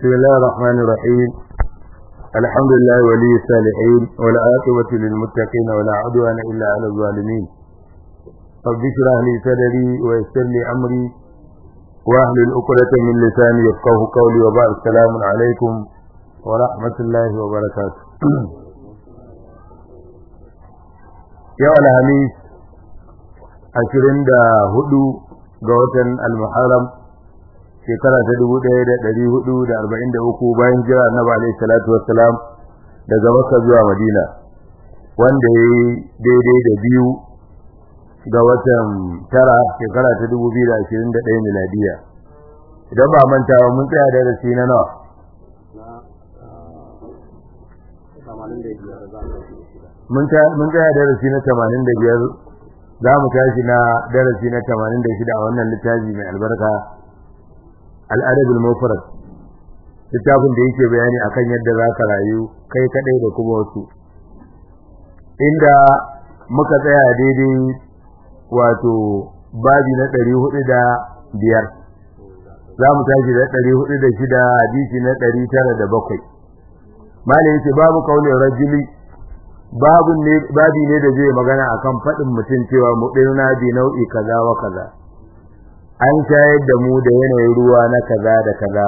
بسم الله الرحمن الرحيم الحمد لله ولي الصالحين والعاقبة للمتقين ولا عدوان إلا على الظالمين رب اشرح لي صدري ويسر لي أمري واحلل عقدة من لساني يفقه قولي وبعد السلام عليكم ورحمة الله وبركاته يا الخميس ashirin da hudu ga watan al-muharram shekara ta dubu ɗaya da ɗari hudu da arba'in da uku bayan jira annabi alaihi salatu wassalam daga makka zuwa madina wanda ya yi daidai da biyu ga watan tara shekara ta dubu biyu da ashirin da ɗaya miladiya idan ba manta ba mun tsaya darasi na nawa mun tsaya darasi na tamanin da biyar za mu tashi na darasi na 86 a wannan littafi mai albarka al'adabul mufrad littafin da yake bayani akan yadda za ka rayu kai kadai da kuma wasu inda muka tsaya daidai wato babi na 405 za mu tashi da 406 hadisi na 907 malai yace babu kaulin rajuli babu ne babi ne da zai magana akan fadin mutum cewa mu dirna bi nau'i kaza wa kaza an shayar da mu da yanayin ruwa na kaza da kaza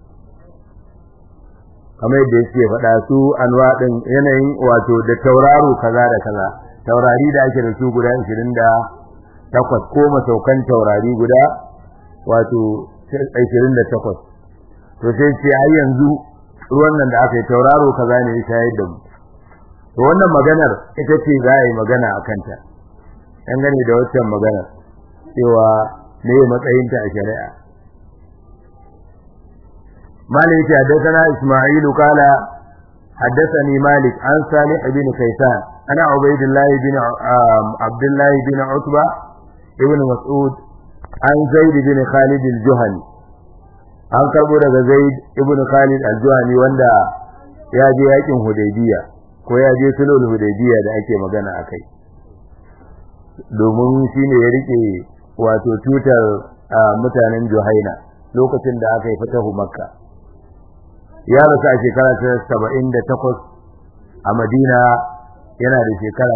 kamar yadda yake faɗa su anwa din yanayin wato da tauraro kaza da kaza taurari da ake da su guda 28 ko masaukan taurari guda wato 28 to sai ce har yanzu ruwan nan da aka yi tauraro kaza ne ya shayar da mu to wannan maganar ita ce za a yi magana a kanta dangane da waccan maganar cewa ne matsayinta a shari'a malik ya haddathana isma'ilu kala haddathani malik an salih ibn kaysan ana ubaydullah ibn abdullah ibn utba ibn mas'ud an zaid ibn khalid al-juhani an karbo daga zaid ibn khalid al-juhani wanda ya je yakin hudaybiya ko ya je sulhul hudaybiya da ake magana akai domin shine ya rike wato tutar mutanen Juhaina lokacin da aka yi fatahu Makka ya rasu a shekara ta 78 a Madina yana da shekara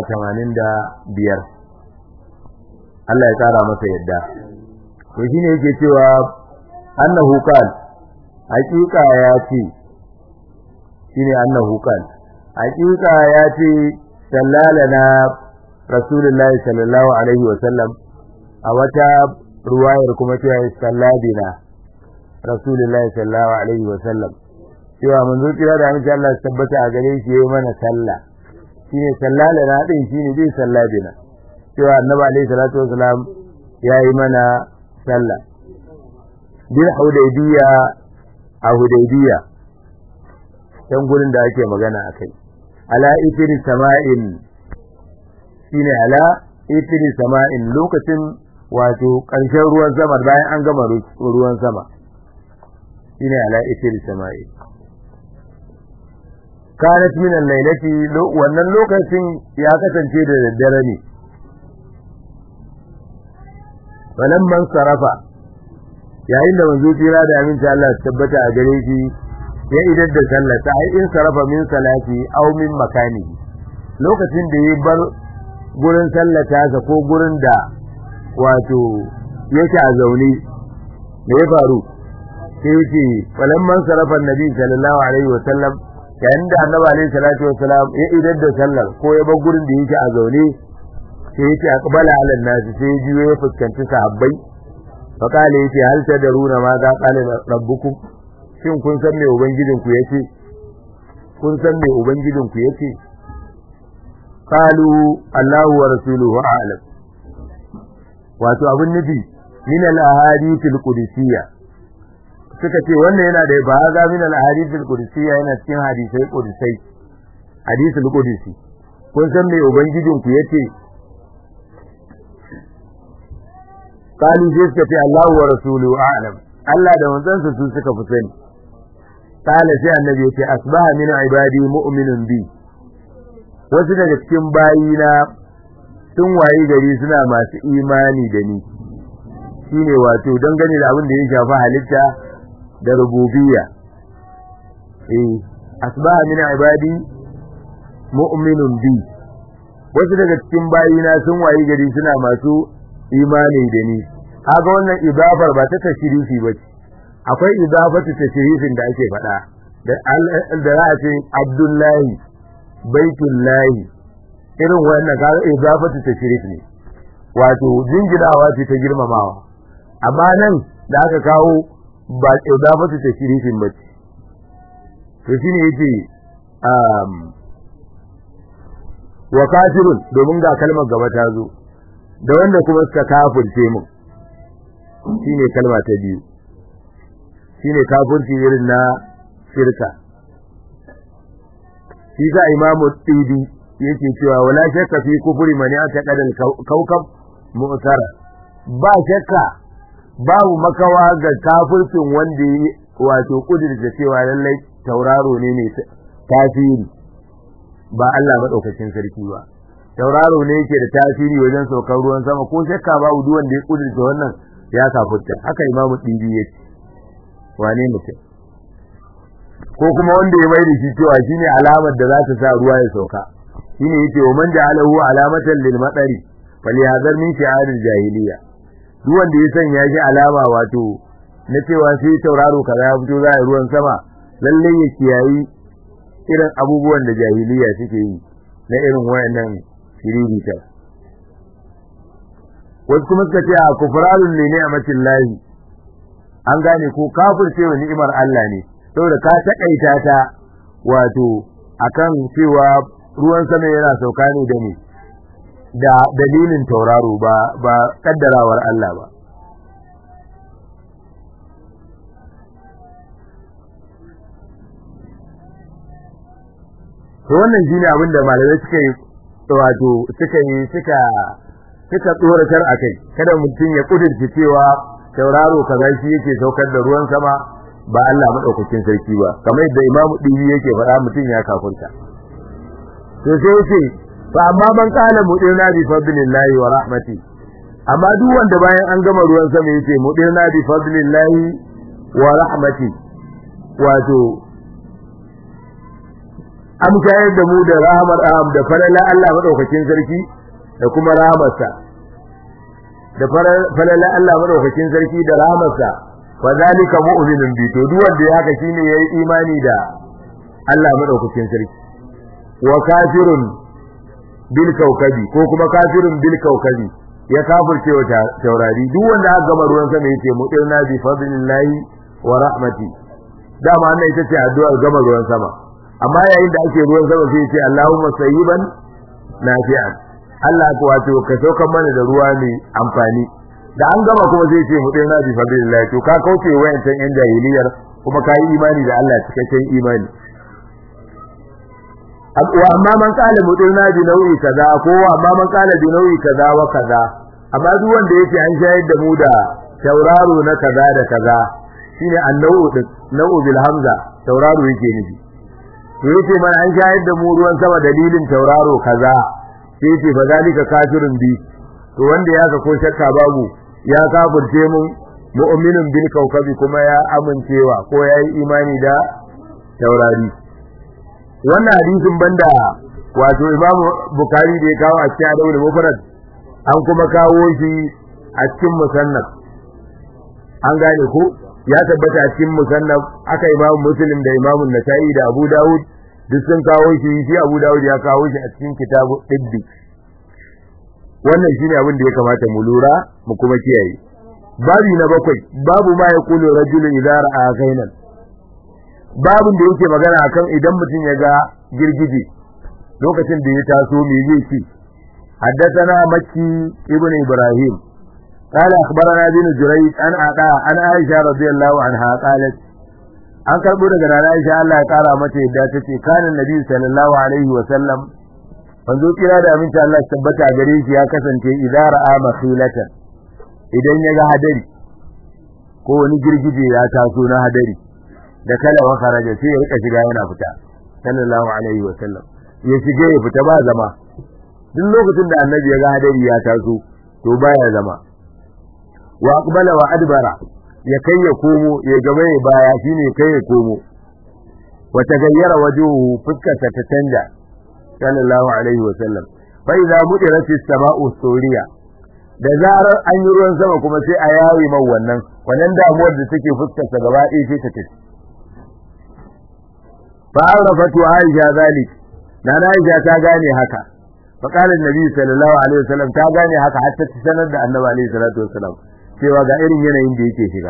85 Allah ya tsara masa yadda to shine yake cewa annahu qal haqiqa ya ce shine annahu qal hakika ya ce sallalana rasulullahi sallallahu alaihi wa sallam a wata ruwayar kuma ce ya salladina rasulullahi sallallahu alaihi wa sallam cewa manzo kira da amince Allah ya tabbata a gare shi yayi mana sallah shine sallalana din shine bai salladina cewa annabi alaihi salatu wasalam yayi mana sallah bil hudaybiya a hudaybiya can gurin da ake magana akai ala itiri sama'in shine ala itiri sama'in lokacin wato ƙarshen ruwan sama bayan an gama ruwan sama shine ala itiri sama'in kanat min al-lailati wannan lokacin ya kasance da daddare ne man sarafa yayin da manzo tsira da aminci Allah ya tabbata a gare shi ya idar da sallata ai in sarafa min salati aw min makani lokacin da ya bar gurin sallata sa ko gurin da wato yake a zaune me ya faru sai yace falamman sarafa annabi sallallahu alaihi wa sallam yayin da annabi alaihi salatu wa salam ya idar da sallar ko ya bar gurin da yake a zaune sai yace aqbala ala nasi sai ya juyo ya fuskanci sahabbai fa kale yace hal tadaruna ma za qala rabbukum shin kun san me ubangijinku yace kun san me ubangijinku yace qalu Allahu wa rasuluhu a'lam wato abin nufi min al-ahadith al-qudsiyya suka ce wannan yana da ba ga min al-ahadith al-qudsiyya yana cikin hadisai qudusai hadithul qudsi kun san me ubangijinku yace qalu sai suka ce Allahu wa rasuluhu a'lam Allah da manzansa su suka fi sani kala sai annabi yace asbaha min ibadi mu'minun bi wasu daga cikin bayina sun wayi gari suna masu imani da ni shine wato dangane da abin da ya shafi halitta da rububiyya eh asbaha min ibadi mu'minun bi wasu daga cikin bayina sun wayi gari suna masu imani da ni kaga wannan idafar ba ta tashrifi ba ce akwai idafatu tashrifin da ake faɗa da da za a ce abdullahi baitullahi irin wannan kaga idafatu tashrif ne wato jinginawa ce ta girmamawa amma nan da aka kawo ba idafatu tashrifin ba ce to shine yake um wa kafirun domin ga kalmar gaba ta zo da wanda kuma suka kafirce mu shine kalma ta biyu shine kafirci irin na shirka shi sa imamu tibi yake cewa wala shakka fi kufri man ya'taqada al-kawkab mu'tara ba shakka babu makawa ga kafircin wanda wato kudirce cewa lallai tauraro ne ne tasiri ba Allah madaukakin sarki ba tauraro ne yake da tasiri wajen saukar ruwan sama ko shakka babu duk wanda ya kudirce wannan ya kafirta haka imamu tibi yake wane mutum ko kuma wanda ya mai da shi cewa shine alamar da za ta sa ruwa ya sauka shine yace wa man ja'alahu alamatan lil matari falyahzar min shi'aril jahiliya duk wanda ya sanya shi alama wato na cewa sai tauraro kaza ya fito za a ruwan sama lalle ya kiyayi irin abubuwan da jahiliya suke yi na irin wayannan shiririta wasu kuma suka ce a kufrarun ne ni'matin lahi an gane ko kafirce wa ni'imar Allah ne saboda ka takaita ta wato akan cewa ruwan sama yana sauka ne da ne da dalilin tauraro ba ba kaddarawar Allah ba to wannan shine abin da malamai suka yi wato suka yi suka suka tsoratar akai kada mutum ya kudurci cewa tauraro kaza shi yake saukar da ruwan sama ba Allah madaukakin sarki ba kamar yadda Imam Dibi yake faɗa mutum ya kafurta to sai yace fa amma man qala mudirna bi fadlillahi wa rahmati amma duk wanda bayan an gama ruwan sama yace mudirna bi fadlillahi wa rahmati wato am shayar da mu da rahmar am da falala Allah madaukakin sarki da kuma rahmarsa da falala Allah madaukakin sarki da rahmarsa fa zalika mu'minun bi to duk wanda ya haka shine yayi imani da Allah madaukakin sarki wa kafirun bil kaukabi ko kuma kafirun bil kaukabi ya kafirce wa taurari duk wanda aka gama ruwan sama yace mu'minna bi fadlillahi wa rahmati dama wannan ita ce addu'ar gama ruwan sama amma yayin da ake ruwan sama sai yace Allahumma sayyiban nafi'an Allah ko wato ka saukar mana da ruwa mai amfani da an gama kuma zai ce mu na bi fadlillah to ka kauce wayancan yan jahiliyar kuma kai imani da Allah cikakken imani wa amma man kala mudirna bi nau'i kaza ko amma man kala bi nau'i kaza wa kaza amma duk wanda yake an shayar da mu da tauraro na kaza da kaza shine annau din nau'u bil hamza tauraro yake nufi to yake man an shayar da mu ruwan sama dalilin tauraro kaza sai ce fa zalika kafirun bi to wanda ya ga ko shakka babu ya kafirce mun mu'minun bil kawkabi kuma ya amincewa ko ya yi imani da taurari wannan hadisin banda wato imamu bukari da ya kawo a cikin adawul mufrad an kuma kawo shi a cikin musannaf an gane ko ya tabbata a cikin musannaf aka imamu muslim da imamu nasa'i da abu dawud duk sun kawo shi shi abu dawud ya kawo shi a cikin kitabu tibbi wannan shine abin da ya kamata mu lura mu kuma kiyaye babi na bakwai babu ma ya kulu rajulun idza ra'a ghainan babin da yake magana akan idan mutum ya ga girgije lokacin da ya taso me zai ci حدثنا مكي ابن إبراهيم قال أخبرنا بن جريج عن عطاء عن عائشة رضي الله عنها قالت an karbo daga rana Aisha Allah ya kara mata yadda tace kana Nabi sallallahu alaihi wa sallam manzo kira da aminci Allah ya tabbata a gare shi ya kasance idan ra'a makhilatan idan ya ga hadari ko wani girgije ya taso na hadari da kala wa kharaja sai ya rika shiga yana fita sallallahu alaihi wa sallam ya shige ya fita ba zama duk lokacin da annabi ya ga hadari ya taso to baya zama wa aqbala wa adbara ya kai ya komo ya gaba ya baya shine kai ya komo wa tagayyara wajuhu fuskarsa ta canja sallallahu alaihi wa sallam fa idza mudirat as-sama'u suriya da zarar an yi ruwan sama kuma sai a yayi man wannan wannan damuwar da take fuskarsa gaba ɗaya sai ta tafi fa arafatu aisha zalik na aisha ta gane haka fa qala annabi sallallahu alaihi wasallam ta gane haka har ta sanar da annabi alaihi salatu wasallam cewa ga irin yanayin da yake shiga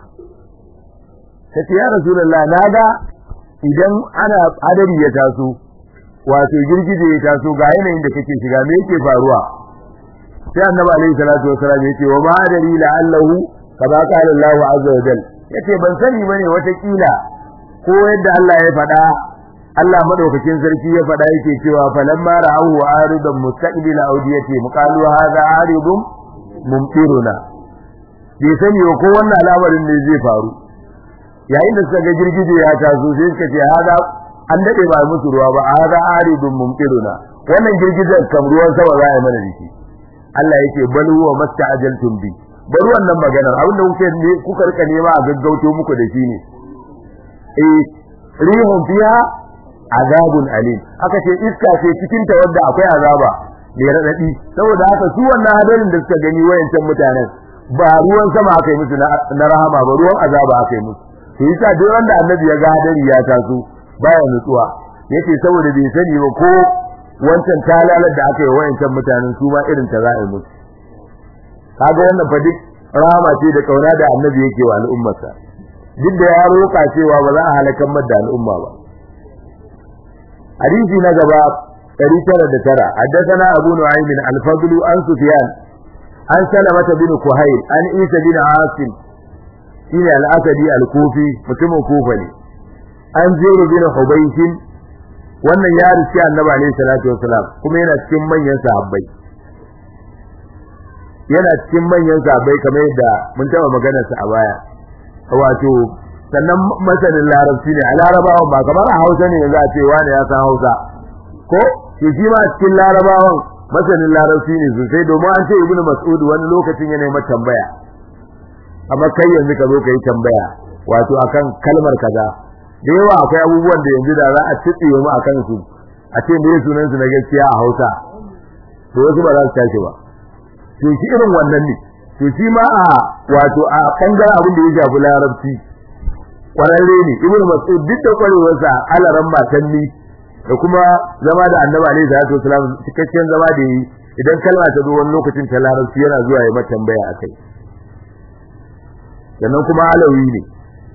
tace ya rasulullah naga idan ana hadari ya taso wato girgije ya taso ga yanayin da kake shiga me yake faruwa sai annabi alaihi salatu wasallam yace wa ma adari la'allahu kama qala Allah azza wa jal yace ban sani bane wata kila ko yadda Allah ya faɗa Allah madaukakin sarki ya faɗa yake cewa falamma ra'ahu aridan mustaqbil awdiyati muqalu hadha aridun mumtiruna bai sani ko wannan al'amarin ne zai faru yayin da suka ga girgije ya taso sai suka ce hada an dade ba musu ruwa ba hada aridun mumtiruna wannan girgijen kam ruwan sama za a yi mana dake Allah yake bal huwa masta'ajaltum bi bari wannan maganar abin da kuke ne kuka rika nema a gaggauto muku da shi ne eh rihun fiha azabun alim aka ce iska ce cikin ta wanda akwai azaba mai radadi saboda haka su wannan hadarin da suka gani wayancan mutanen ba ruwan sama aka yi musu na rahama ba ruwan azaba aka yi musu to yasa duk wanda annabi ya ga hadari ya taso baya nutsuwa yace saboda bai sani ba ko wancan talalar da aka yi wayancan mutanen su ma irin ta za a yi musu kaga wannan fa duk rahama ce da kauna da annabi yake wa al'ummarsa duk da ya roƙa cewa ba za a halakan madda al'umma ba hadisi na gaba 909 haddathana abu nu'aym al-fadl an sufyan an salamata bin kuhayl an isa bin asim shine al-asadi al-kufi mutumin kufa ne an ziru bin hubaysh wannan ya rishi annabi alayhi salatu wasalam kuma yana cikin manyan sahabbai yana cikin manyan sahabbai kamar yadda mun taba maganar sa a baya wato sannan masanin larabci ne a larabawan ba kamar a hausa ne za a ce wani ya san hausa ko to shi ma cikin larabawan masanin larabci ne sosai domin an ce ibnu mas'ud wani lokacin yana mai tambaya amma kai yanzu ka zo ka yi tambaya wato akan kalmar kaza da yawa akwai abubuwan da yanzu da za a tsitsiye mu akan su a ce me sunan su na gaskiya a hausa to wasu ba za su tashi ba to shi irin wannan ne to shi ma a wato a bangaren abin da ya shafi larabci kwararre ne ibnu mas'ud duk da kwarewarsa alaran matanni da kuma zama da annabi alaihi salatu wasalam cikakken zama da yi idan kalma ta zo wani lokacin ta larabci yana zuwa ya mata tambaya akai sannan kuma alawi ne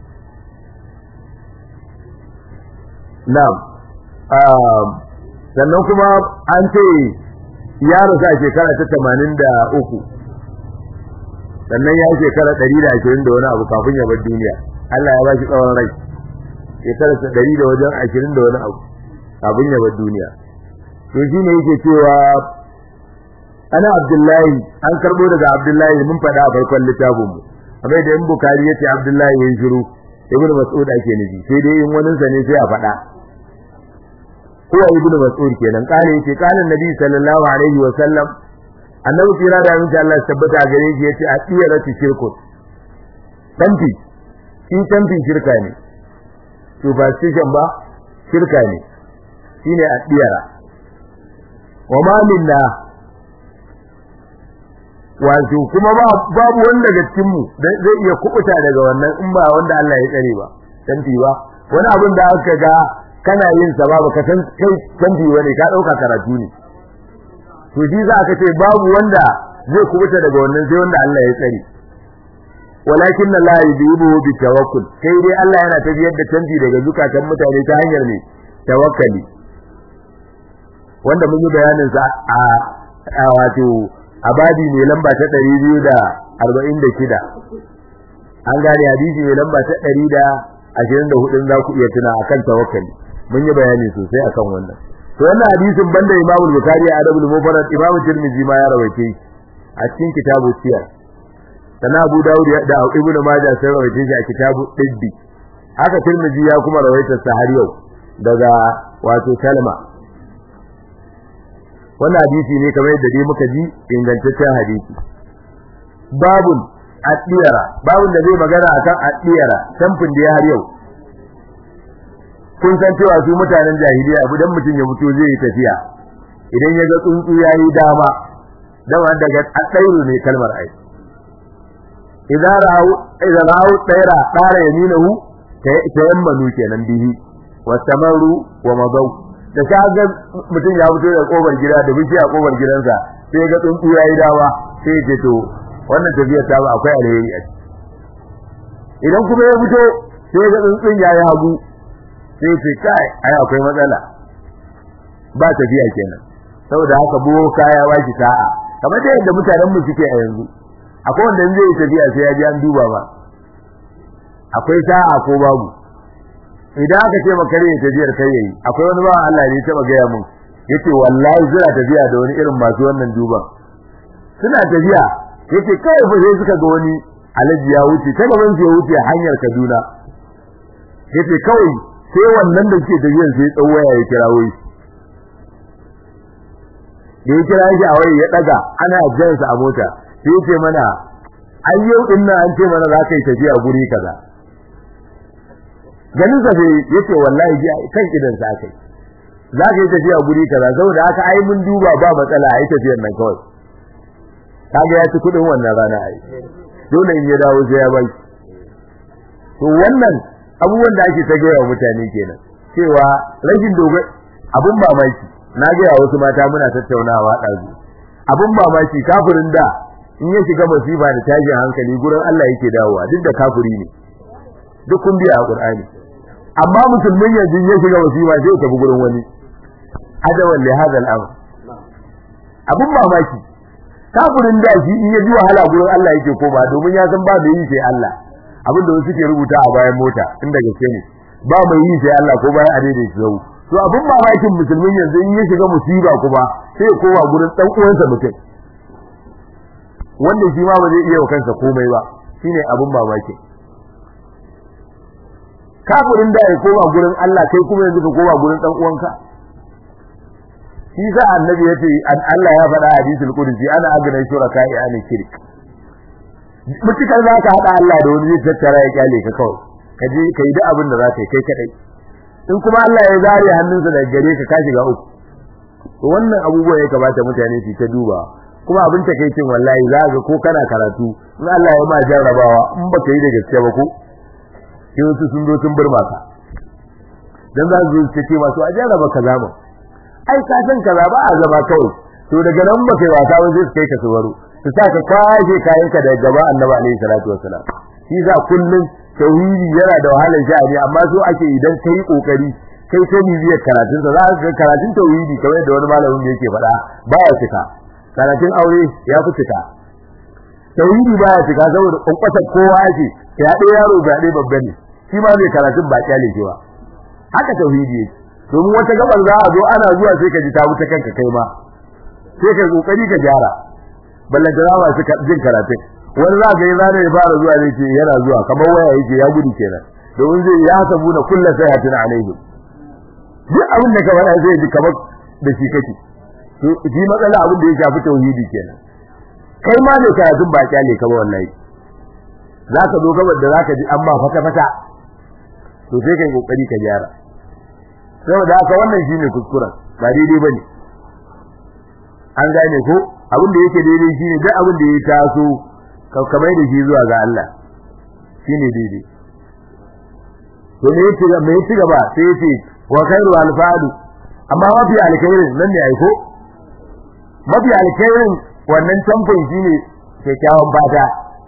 na'am sannan kuma an ce ya rasa shekara ta 83 sannan ya shekara 120 da wani abu kafin ya bar duniya Allah ya ba shi tsawon rai shekara ta 100 da wajen 20 da wani abu kafin ya bar duniya to shine yake cewa ana Abdullahi an karbo daga Abdullahi mun faɗa a farkon littafin mu amma da in Bukhari yace Abdullahi yayin shiru Ibn Mas'ud ake nufi sai dai in wani sa ne sai a faɗa ko Ibn Mas'ud kenan kale yace kana Nabi sallallahu alaihi wa sallam annabi kira da mun Allah tabbata gare shi yace a tsiyarati shirku tanfi shi tanfi shirka ne to ba shishan ba shirka ne shine a tsiyara wa ma minna wato kuma babu wanda daga cikin mu zai iya kubuta daga wannan in ba wanda Allah ya tsare ba tanfi ba wani abin da aka ga kana yin sa ba ka san kai tanfi bane ka dauka karatu ne to shi za ka ce babu wanda zai kubuta daga wannan sai wanda Allah ya tsare walakin Allah yudibu bi tawakkul kai dai Allah yana tafiyar da tanfi daga zukatan mutane ta hanyar ne tawakkali wanda mun yi bayanin sa a wato abadi mai lamba ta 246 an gane hadisi mai lamba ta 124 za ku iya tuna akan tawakkali mun yi bayani sosai akan wannan to wannan hadisin banda Imam Bukhari a Adabul Mufrad Imam Tirmidhi ma ya rawaice a cikin kitabu Siyar sana Abu Dawud da Ibn Majah sai rawaice shi a kitabu Tibbi haka Tirmidhi ya kuma rawaita sa har yau daga wato Salma wannan hadisi ne kamar yadda dai muka ji ingantaccen hadisi babun adiyara babun da zai magana akan adiyara tamfin da ya har yau kun san cewa su mutanen jahiliya idan mutum ya fito zai yi tafiya idan ya ga tsuntsu yayi dama dama daga tsairu ne kalmar ai idan ra'u idan ra'u tsaira tsara yaminahu tayammanu kenan bihi wasamaru wa madaw da kaga mutum ya fito da kofar gida da bishiya kofar gidansa sai ga tsuntsu yayi dawa sai ya ce to wannan tafiyar ta ba akwai alheri a idan kuma ya fito sai ga tsuntsun yayi hagu sai ce kai ai akwai matsala ba tafiya kenan saboda haka buwo kaya waki sa'a kamar da yadda mutanen mu suke a yanzu akwai wanda zai tafiya sai ya ji an duba ba akwai sa'a ko babu idan aka ce maka ne tafiyar kai yayi akwai wani ba Allah ne taba gaya mun yace wallahi suna tafiya da wani irin masu wannan duban suna tafiya yace kai fa sai suka ga wani alaji ya wuce ta gaban ya wuce hanyar Kaduna yace kawai sai wannan da ke tafiyan sai tsawaya ya kira wai da ya kira shi a wai ya daga ana jansa a mota sai yace mana ai yau din nan an ce mana za ka yi tafiya guri kaza ganin sa sai yace wallahi ji kan idan sa kai za ka yi tafiya guri kaza saboda haka ai mun duba ba matsala ai tafiyar nan kawai kaga ya ci kudin wannan rana ai dole in ya dawo sai ya bai to wannan abubuwan da ake ta gaya wa mutane kenan cewa rashin dogon abun mamaki na gaya wasu mata muna tattaunawa ɗazu abun mamaki kafirin da in ya shiga masifa da tashin hankali gurin Allah yake dawowa duk da kafiri ne duk kun biya a Qur'ani amma musulmin yanzu ya shiga masifa sai ya tafi gurin wani adawan li hadal amr abun mamaki kafirin da shi in ya ji wahala gurin Allah yake koma domin ya san ba da yi sai Allah abin da wasu ke rubuta a bayan mota inda gaske ne ba mai yi sai Allah ko bayan adai da shi zau to abin mamakin musulmin yanzu in ya shiga musiba kuma sai kowa gurin dan uwansa mutum wanda shi ma ba zai iya wa kansa komai ba shine abin mamaki kafirin da ya koma gurin Allah kai kuma yanzu ka koma gurin dan uwanka shi sa annabi yace Allah ya faɗa hadisul qudsi ana agna shuraka ya ani shirk mutukar za ka haɗa Allah da wani zai tattara ya kyale ka kawai ka je ka yi duk abin da za ka yi kai kadai in kuma Allah ya zare hannunsa daga gare ka ka shiga uku to wannan abubuwa ya kamata mutane su ta duba kuma abin ta kai cin wallahi za ga ko kana karatu in Allah ya ma jarrabawa in baka yi da gaske ba ko sai wasu sun zo sun burma ka dan za su ce ce masu a jarraba kaza mu ai ka san kaza ba a zama kawai to daga nan ba kai wasa ba sai su kai ka su baro su sa ka kwashe kayanka daga gaba annabi alaihi salatu wassalam shi za kullun tauhidi yana da wahalar sha'ani amma so ake idan kai kokari kai ta bibiyar karatun sa za ka ga karatun tauhidi kamar da wani malamin da yake faɗa baya cika karatun aure ya fi cika tauhidi baya cika saboda kwakwata kowa ake ya ɗaya yaro ga ɗaya babba ne shi ma zai karatun ba kyale shi ba haka tauhidi yake domin wata gabar za a zo ana zuwa sai ka ji ta wuce kanka kai ma sai ka kokari ka gyara ballantana ba su jin karatun wani za ka yi zane ya fara zuwa ne ce yana zuwa kamar waya yake ya gudu kenan domin zai ya sabu na kullu sayatin alaihi duk abin da ka faɗa zai ji kamar da shi kake to ji matsala abin da ya shafi tauhidi kenan kai ma ne karatun ba kyale ka ba wallahi za ka zo gabar da za ka ji amma fata fata to sai kai kokari ka gyara saboda haka wannan shine kuskuren ba daidai bane an gane ko abin da yake daidai shine duk abin da ya taso kamar da shi zuwa ga Allah shine daidai to me yake me yake gaba sai yace wa khairu alfadu amma mafi alkhairin nan ne aiko mafi alkhairin wannan tamfin shine kyakkyawan fata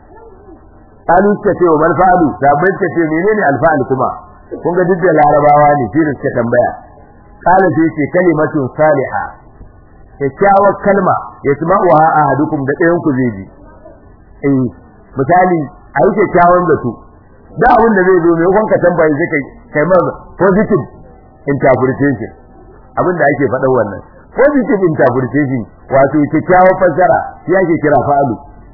kalu ta ce wa malfa'alu sabai ta ce menene alfa'al kuma kun ga duk da larabawa ne shi suka tambaya kala sai ce kalimatun salihah kyakkyawar kalma ya tuma wa ahadukum da ɗayan ku zai ji eh misali a yi kyakkyawan zato da abin da zai zo mai kwanka tambayi sai kai kai ma positive interpretation abin da ake faɗa wannan positive interpretation wato kyakkyawar fassara shi ake kira fa'alu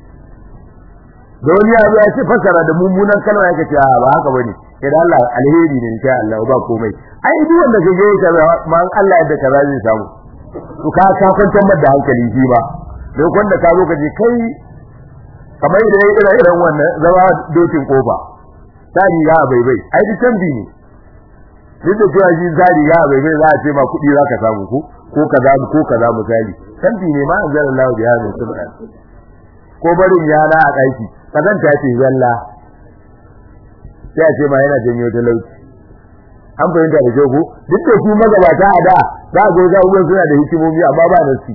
da wani ya zo ya ce fassara da mummunan kalma yake ce ba haka bane idan Allah alheri ne insha Allah ba komai ai duk wanda kage kaza ma Allah yadda kaza zai samu to ka ka kwantar da hankali shi ba don wanda ka zo ka je kai kamar da yayi irin irin wannan zama dokin kofa ta riga bai bai ai duk tambi ne duk da cewa shi zari ya bai bai za a ce ma kuɗi za ka samu ko ko kaza ko kaza misali santi ne ma anzala Allah biya min subhan ko barin yana a ɗaki kazanta ce zalla sai a ce ma yana janyo talauci an fahimta da kyau ko duk da su magabata a da za a ga wajen suna da hikimomi amma ba nasi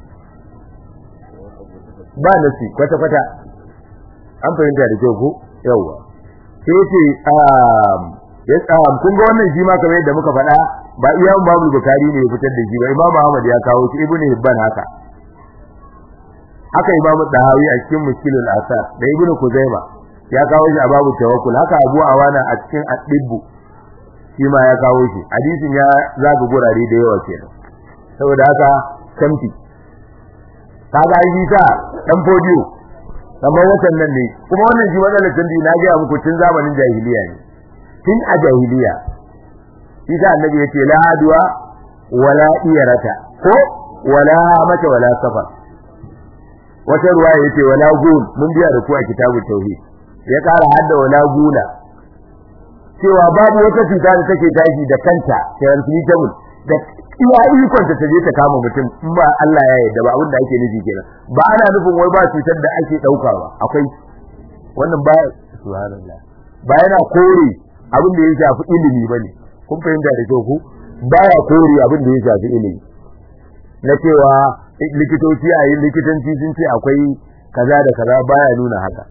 ba nasi kwata kwata an fahimta da kyau ko yawa sai ce ya tsam kun ga wannan shi ma kamar yadda muka faɗa ba iya Imam Bukhari ne ya fitar da shi ba Imam Ahmad ya kawo shi Ibn Hibban haka haka Imam Dahawi a cikin Mushkilul Asar da Ibn Kuzaima ya kawo shi a babu tawakkul haka Abu Awana a cikin Ad-Dibbu shi ma ya kawo shi hadisin ya zaga gurare da yawa kenan saboda haka kamti kaga ai ta dan fodiyo kamar watan nan ne kuma wannan shi matsalar canji na ga muku tun zamanin jahiliya ne tun a jahiliya isa annabi yace la adwa wala iyarata ko wala mata wala safar wata ruwa yace wala gun mun biya da ku a kitabut tauhid ya kara hadda wala gula cewa babu wata cuta da take tashi da kanta transmittable da iya ikon ta je ta kama mutum in ba Allah ya yarda ba abin da ake nufi kenan ba ana nufin wai ba cutar da ake dauka ba akwai wannan ba subhanallah ba yana kore abin da ya shafi ilimi bane kun fahimta da kyau ku baya kore abin da ya shafi ilimi na cewa likitoci a yin likitanci sun ce akwai kaza da kaza baya nuna haka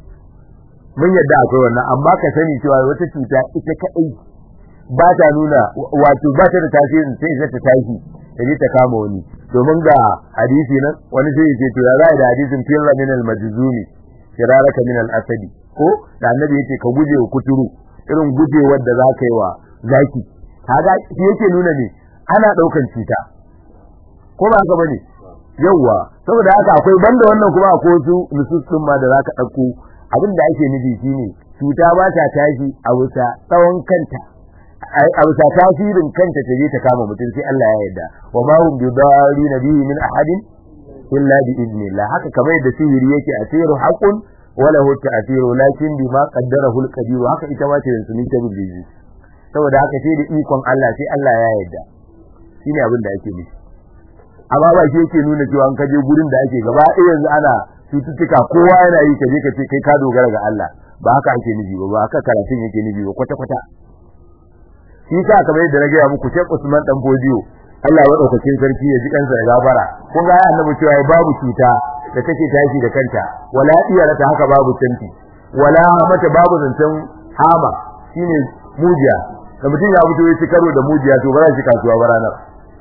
mun yadda akwai wannan amma ka sani cewa wata cuta ita kadai ba ta nuna wato ba ta da tasirin sai zai ta tashi ta je ta kama wani domin ga hadisi nan wani sai ce to ya za da hadisin firra min al majzumi firaraka min al asadi ko da annabi yake ka guje wa kuturu irin gujewar da za ka yi wa zaki kaga shi yake nuna ne ana daukan cuta ko ba haka bane yawwa saboda haka akwai banda wannan kuma akwai wasu nusus din ma da za ka dauko abin da ake nufi shine cuta ba ta tashi a wuta tsawon kanta a wuta tasirin kanta ta je ta kama mutum sai Allah ya yarda wa ma hum bidarina bihi min ahadin illa bi idnillah haka kamar yadda sihiri yake asiru haqqun wala hu ta'thiru lakin bima qaddarahu al-qadir haka ita ma ce yanzu ni ta bibi saboda haka sai da ikon Allah sai Allah ya yarda shine abin da ake nufi amma ba shi yake nuna cewa an kaje gurin da ake gaba ɗaya yanzu ana cututtuka kowa yana yi kaje ka ce kai ka dogara ga Allah ba haka ake nufi ba ba haka karatun yake nufi ba kwata kwata shi sa kamar yadda na gaya muku Sheikh Usman dan Bodiyo Allah ya daukakin sarki ya ji kansa ya gabara kun ga annabi cewa babu cuta da take tashi da kanta wala iyara ta haka babu tanti wala mata babu zancen hama shine mujiya da mutum ya fito ya ci karo da mujiya to ba za shi kasuwa ba ranar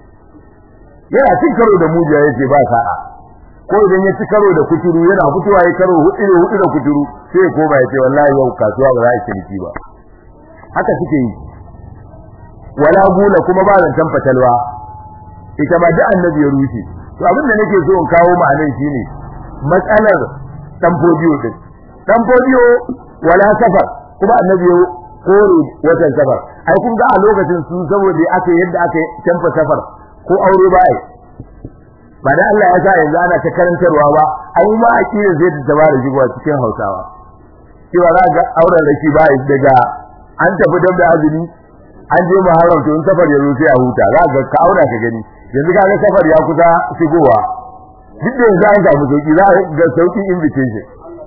yana cin karo da mujiya yace ba sa'a ko idan ya ci karo da kuturu yana fitowa ya karo hudu hudu da kuturu sai ya koma ya ce wallahi yau kasuwa ba za a ciniki ba haka suke yi wala gula kuma ba zancen fatalwa ita ma duk annabi ya rushe to abin da nake so in kawo ma'anan shine matsalar dan fodiyo din dan fodiyo wala safar kuma annabi ya kore watan safar ai kun ga a lokacin su saboda aka yadda aka canfa safar ko aure ba ai ba da Allah ya sa yanzu ana ta karantarwa ba ai ma akidar zai ta tabara jigowa cikin Hausawa cewa za ga auren raki ba daga an tafi dab da azumi an je muharram to in safar ya zo sai a huta za ga ka aura ka gani yanzu kaga safar ya kusa shigowa duk da yanzu an samu sauki za ga sauki invitation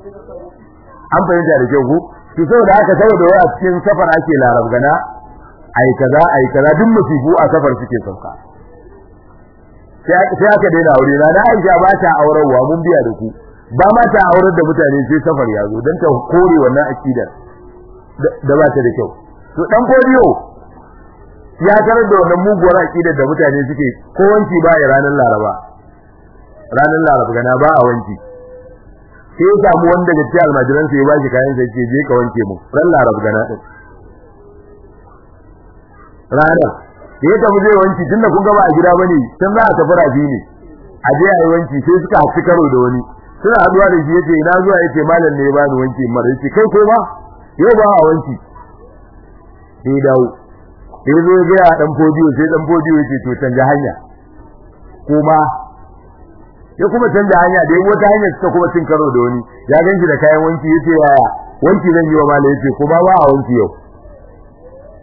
an fahimta da kyau ko to saboda haka saboda wai a cikin safar ake larabgana ai kaza ai kaza duk musibu a safar suke sauka sai aka daina aure na na Aisha ba ta aurarwa mun biya da ku ba ma ta aurar da mutane sai safar ya zo dan ta kore wannan akidar da ba ta da kyau to dan koriyo ya tarar da wannan muguwar akidar da mutane suke ko wanki ba ya ranar Laraba ranar Laraba gana ba a wanki sai ya samu wanda daga cikin almajiran sai ya bashi kayan sai ce je ka wanke mu ran Laraba gana din ranar da ya tafi zai wanki tunda kun ga ba a gida bane tun za a tafi rafi ne a je a yi wanki sai suka hafi karo da wani suna haduwa da shi yace ina zuwa yace malam ne ya bani wanki mara yace kai ko ba yau ba a wanki sai dawo sai zo ga ya dan fodiyo sai dan fodiyo yace to canja hanya kuma ya kuma canja hanya da wata hanya suka kuma cin karo da wani ya ganki da kayan wanki yace yaya wanki zan yi wa malam yace kuma ba a wanki yau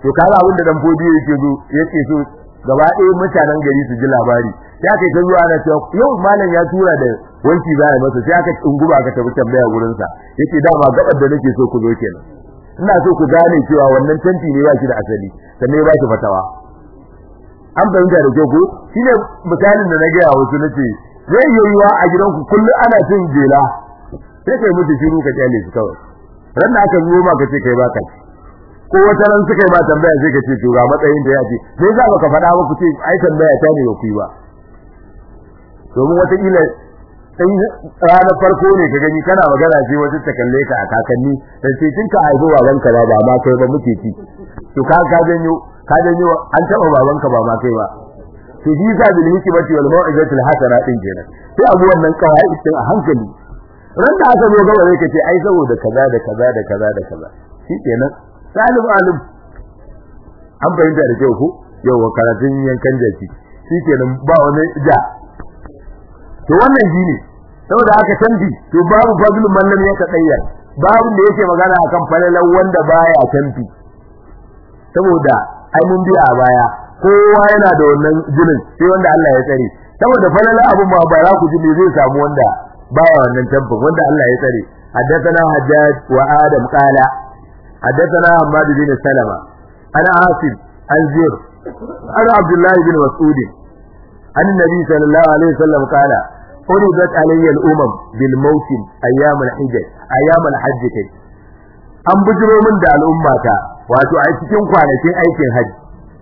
to kaga abin da dan fodi yake zo yake so gaba ɗaya mutanen gari su ji labari sai aka ta zuwa ana cewa yau malam ya tura da wanki za a masa sai aka unguba aka tafi tambaya gurin sa yace dama gabar da nake so ku zo kenan ina so ku gane cewa wannan tanti ne ba shi da asali sannan ya ba shi fatawa an fahimta da kyau ko shine misalin da na gaya wasu nace zai iya yiwa a gidanku kullum ana cin jela sai kai mutu shiru ka kyale su kawai ran da aka zo ma ka ce kai baka ci ko wata ran suka yi ma tambaya sai ka ce to ga matsayin da ya ce sai za ka faɗa ba ku ce ai tambaya ta ne ba ku yi ba domin wata kila sai ranar farko ne ka gani kana magana sai wata ta kalle ka a kakanni sai ce kin ka haifi babanka ba ba ma kai ba muke ci to ka ka janyo ka janyo an taba babanka ba ma kai ba to shi sa bil hikmati wal mau'izatil hasana din kenan sai abu wannan kawai din a hankali ran da aka zo gaba zai kace ai saboda kaza da kaza da kaza da kaza shi kenan salim alim an bayyana da kyau ko yau karatun yankan jaki shi kenan ba wani ja to wannan shi ne saboda haka canji to babu fadlun man lam yatadayyar babu da yake magana akan falalan wanda baya canji saboda ai mun biya a baya kowa yana da wannan jinin sai wanda Allah ya tsare saboda falala abun ma ba za ku ji me zai samu wanda baya wannan tabbin wanda Allah ya tsare حدثنا حجاج وآدم قال حدثنا حماد بن سلمة أنا عاصم عن زير أنا عبد الله بن مسعود عن النبي صلى الله عليه وسلم قال فرضت علي الأمم بالموسم أيام الحج أيام الحج كي an bujiro min da al'ummata wato a cikin kwanakin aikin hajji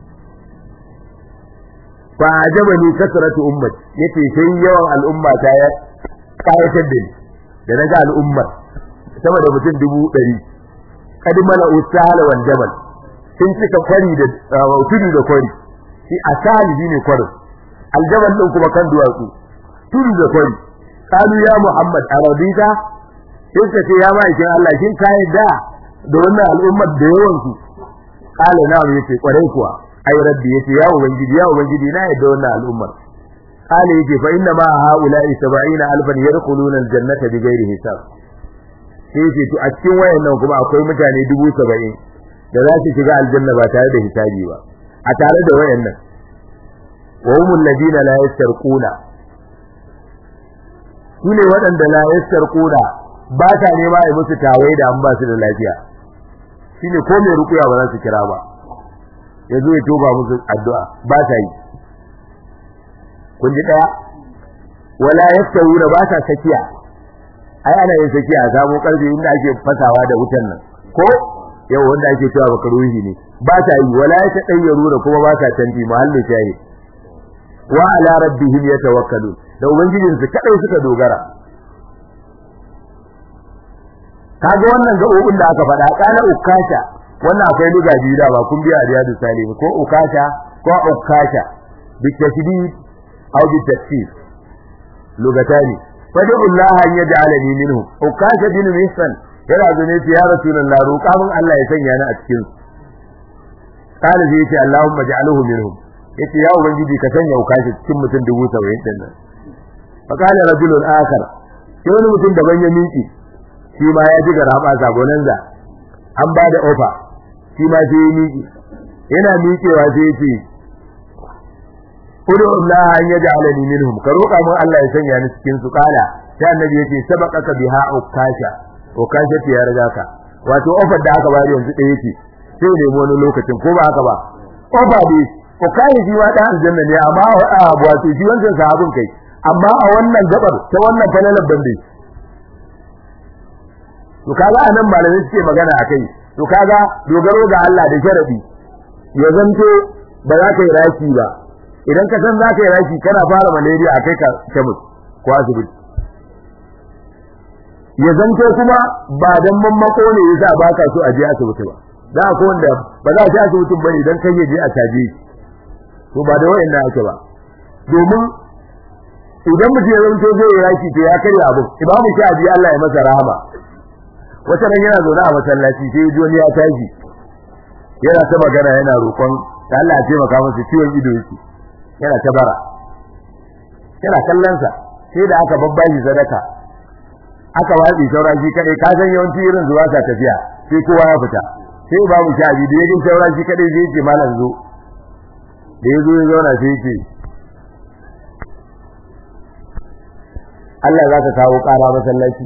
fa ajaba ni kasratu ummati yace sai yawan al'ummata ya kayatar da ni da naga al'ummar sama da mutum dubu ɗari kad mala usala wal jabal sun cika kwari da tudu da kwari shi asali ne kwarin aljabal din kuma kan duwatsu tudu da kwari kalu ya muhammad arabika sai ka ce ya ma'aikin Allah kin ka yadda da wannan al'ummar da yawan su kala na yace kwarai kuwa ai rabbi yace ya ubangiji ya ubangiji na yadda wannan al'ummar kala yace fa inna ma haula'i 70 alfan yadkhuluna aljannata bighairi hisab sai yace to a cikin wayannan kuma akwai mutane 70 da za su shiga aljanna ba tare da hisabi ba a tare da wayannan wa humul ladina la yastarquna sune waɗanda la yastarquna ba ta nema ai musu tawai da an ba su da lafiya shine ko mai rukuya ba za su kira ba yazo ya toba musu addu'a ba ta yi kun ji daya wala yastawuna ba ta sakiya ai ana yin sakiya a samu karfi inda ake fasawa da wutan nan ko yau wanda ake cewa makaruhi ne ba ta yi wala ya tadayyaru da kuma ba ta tanti mahallu shayi wa ala rabbihim yatawakkalu da ubangijin su kadai suka dogara kaga wannan gabobin da aka faɗa kana ukasha wannan akwai luga biyu da ba kun biya riyadu salim ko ukasha ko ukasha bi tashdid aw bi tafsir lugatani fadu Allah an yaj'alani minhu ukasha bin mihsan yana zane ce ya rasulullah roƙa min Allah ya sanya ni a cikin su kana zai ce Allahumma ja'alhu minhum yace ya ubangiji ka sanya ukashi cikin mutum dubu 70 din nan fa kana rajulun akhar sai wani mutum daban ya miki shi ma ya ji garaba zagonan za an ba da ofa shi ma sai ya miki yana miƙewa sai ya ce Udu Allah an yaj'alani minhum ka roƙa min Allah ya sanya ni cikin su kala sai annabi yace sabaqaka biha ukasha ukasha ya riga ka wato ofar da aka bari yanzu ɗaya ce sai ne wani lokacin ko ba haka ba ofa ne ukasha shi ma dan aljanna ne amma a wato shi wancan sahabin kai amma a wannan gabar ta wannan falalar bande to kaga anan malamai suke magana akai to kaga dogaro ga Allah da sharadi ya zanto ba za ka yi raki ba idan ka san za ka yi raki kana fara malaria a kai ka kemis ko asibiti ya zanto kuma ba dan mammako ne yasa ba ka so a je asibiti ba da ko wanda ba za a je asibitin ba idan kai je a caje to ba da wayannan ake ba domin idan mutum ya zanto zai yi raki to ya karya abu imamu shafi Allah ya masa rahama wata ran yana zaune a masallaci sai ji ya tashi yana ta magana yana roƙon da Allah ya taimaka masa ciwon ido yake yana ta bara yana kallon sa sai da aka babbashi sadaka aka watsi saura shi kadai ka san yawanci irin zuwa ta tafiya sai kowa ya fita sai babu shabi da yake saura shi kadai zai ce malam zo da yazo ya zauna sai yake Allah zaka kawo ƙara masallaci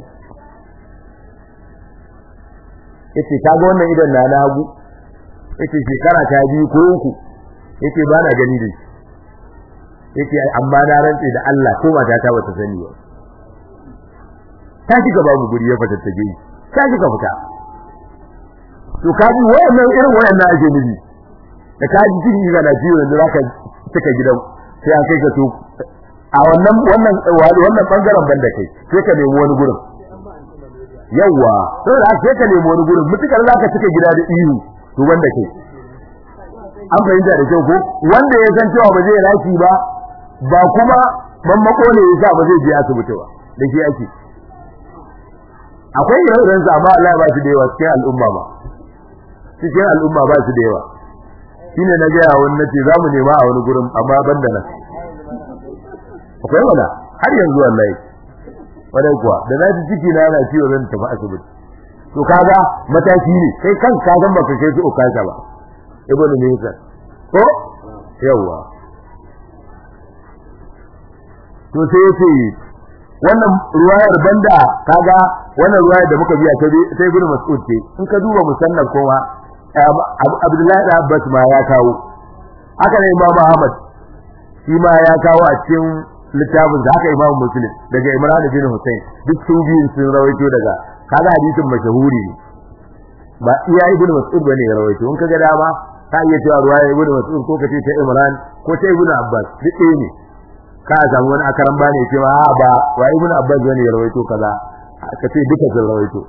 yace ka ga wannan idan na na hagu yace shekara ta biyu ko uku yace ba na gani da shi yace amma na rantse da Allah ko mata ta bata sani ba ta shiga babu guri ya fata ta gani ta shiga fita to kaji wayannan irin wayannan ake nufi da kaji ciki ga na ciwo yanzu zaka cika gidan sai an kai ka to a wannan wannan wannan bangaren banda kai sai ka nemi wani gurin yawa to da sai ka nemi wani gurin mutukar zaka cika gida da ihu to wanda kai an fahimta da kyau ko wanda ya san cewa ba zai rashi ba ba kuma ban makone ya sa ba zai je asibiti ba da shi ake akwai irin sa amma Allah ba shi da yawa cikin al'umma ba cikin al'umma ba shi da yawa shine na ga wani nace zamu nema a wani gurin amma ban da nan akwai wala har yanzu wallahi wadai kuwa da na ji ciki na yana ciwo zan tafi asibiti to kaga mataki ne kai kan ka san baka kai su ukasa ba ibnu Musa ko yawa to sai yace wannan ruwayar banda kaga wannan ruwayar da muka biya ta ibnu Mas'ud ce in ka duba musannaf kowa Abdullahi da Abbas ma ya kawo haka ne Imam Ahmad shi ma ya kawo a cikin littafin da haka Imam Muslim daga Imran bin Hussein duk su biyun sun rawaito daga kaga hadisin mashahuri ne ba iya ibnu Mas'ud bane ya rawaito in kaga dama ka iya cewa ruwaya ibnu Mas'ud ko kace ta Imran ko ta ibnu Abbas duk ɗaya ne ka samu wani akaran bane ce ma ba wa ibnu Abbas bane ya rawaito kaza kace duka sun rawaito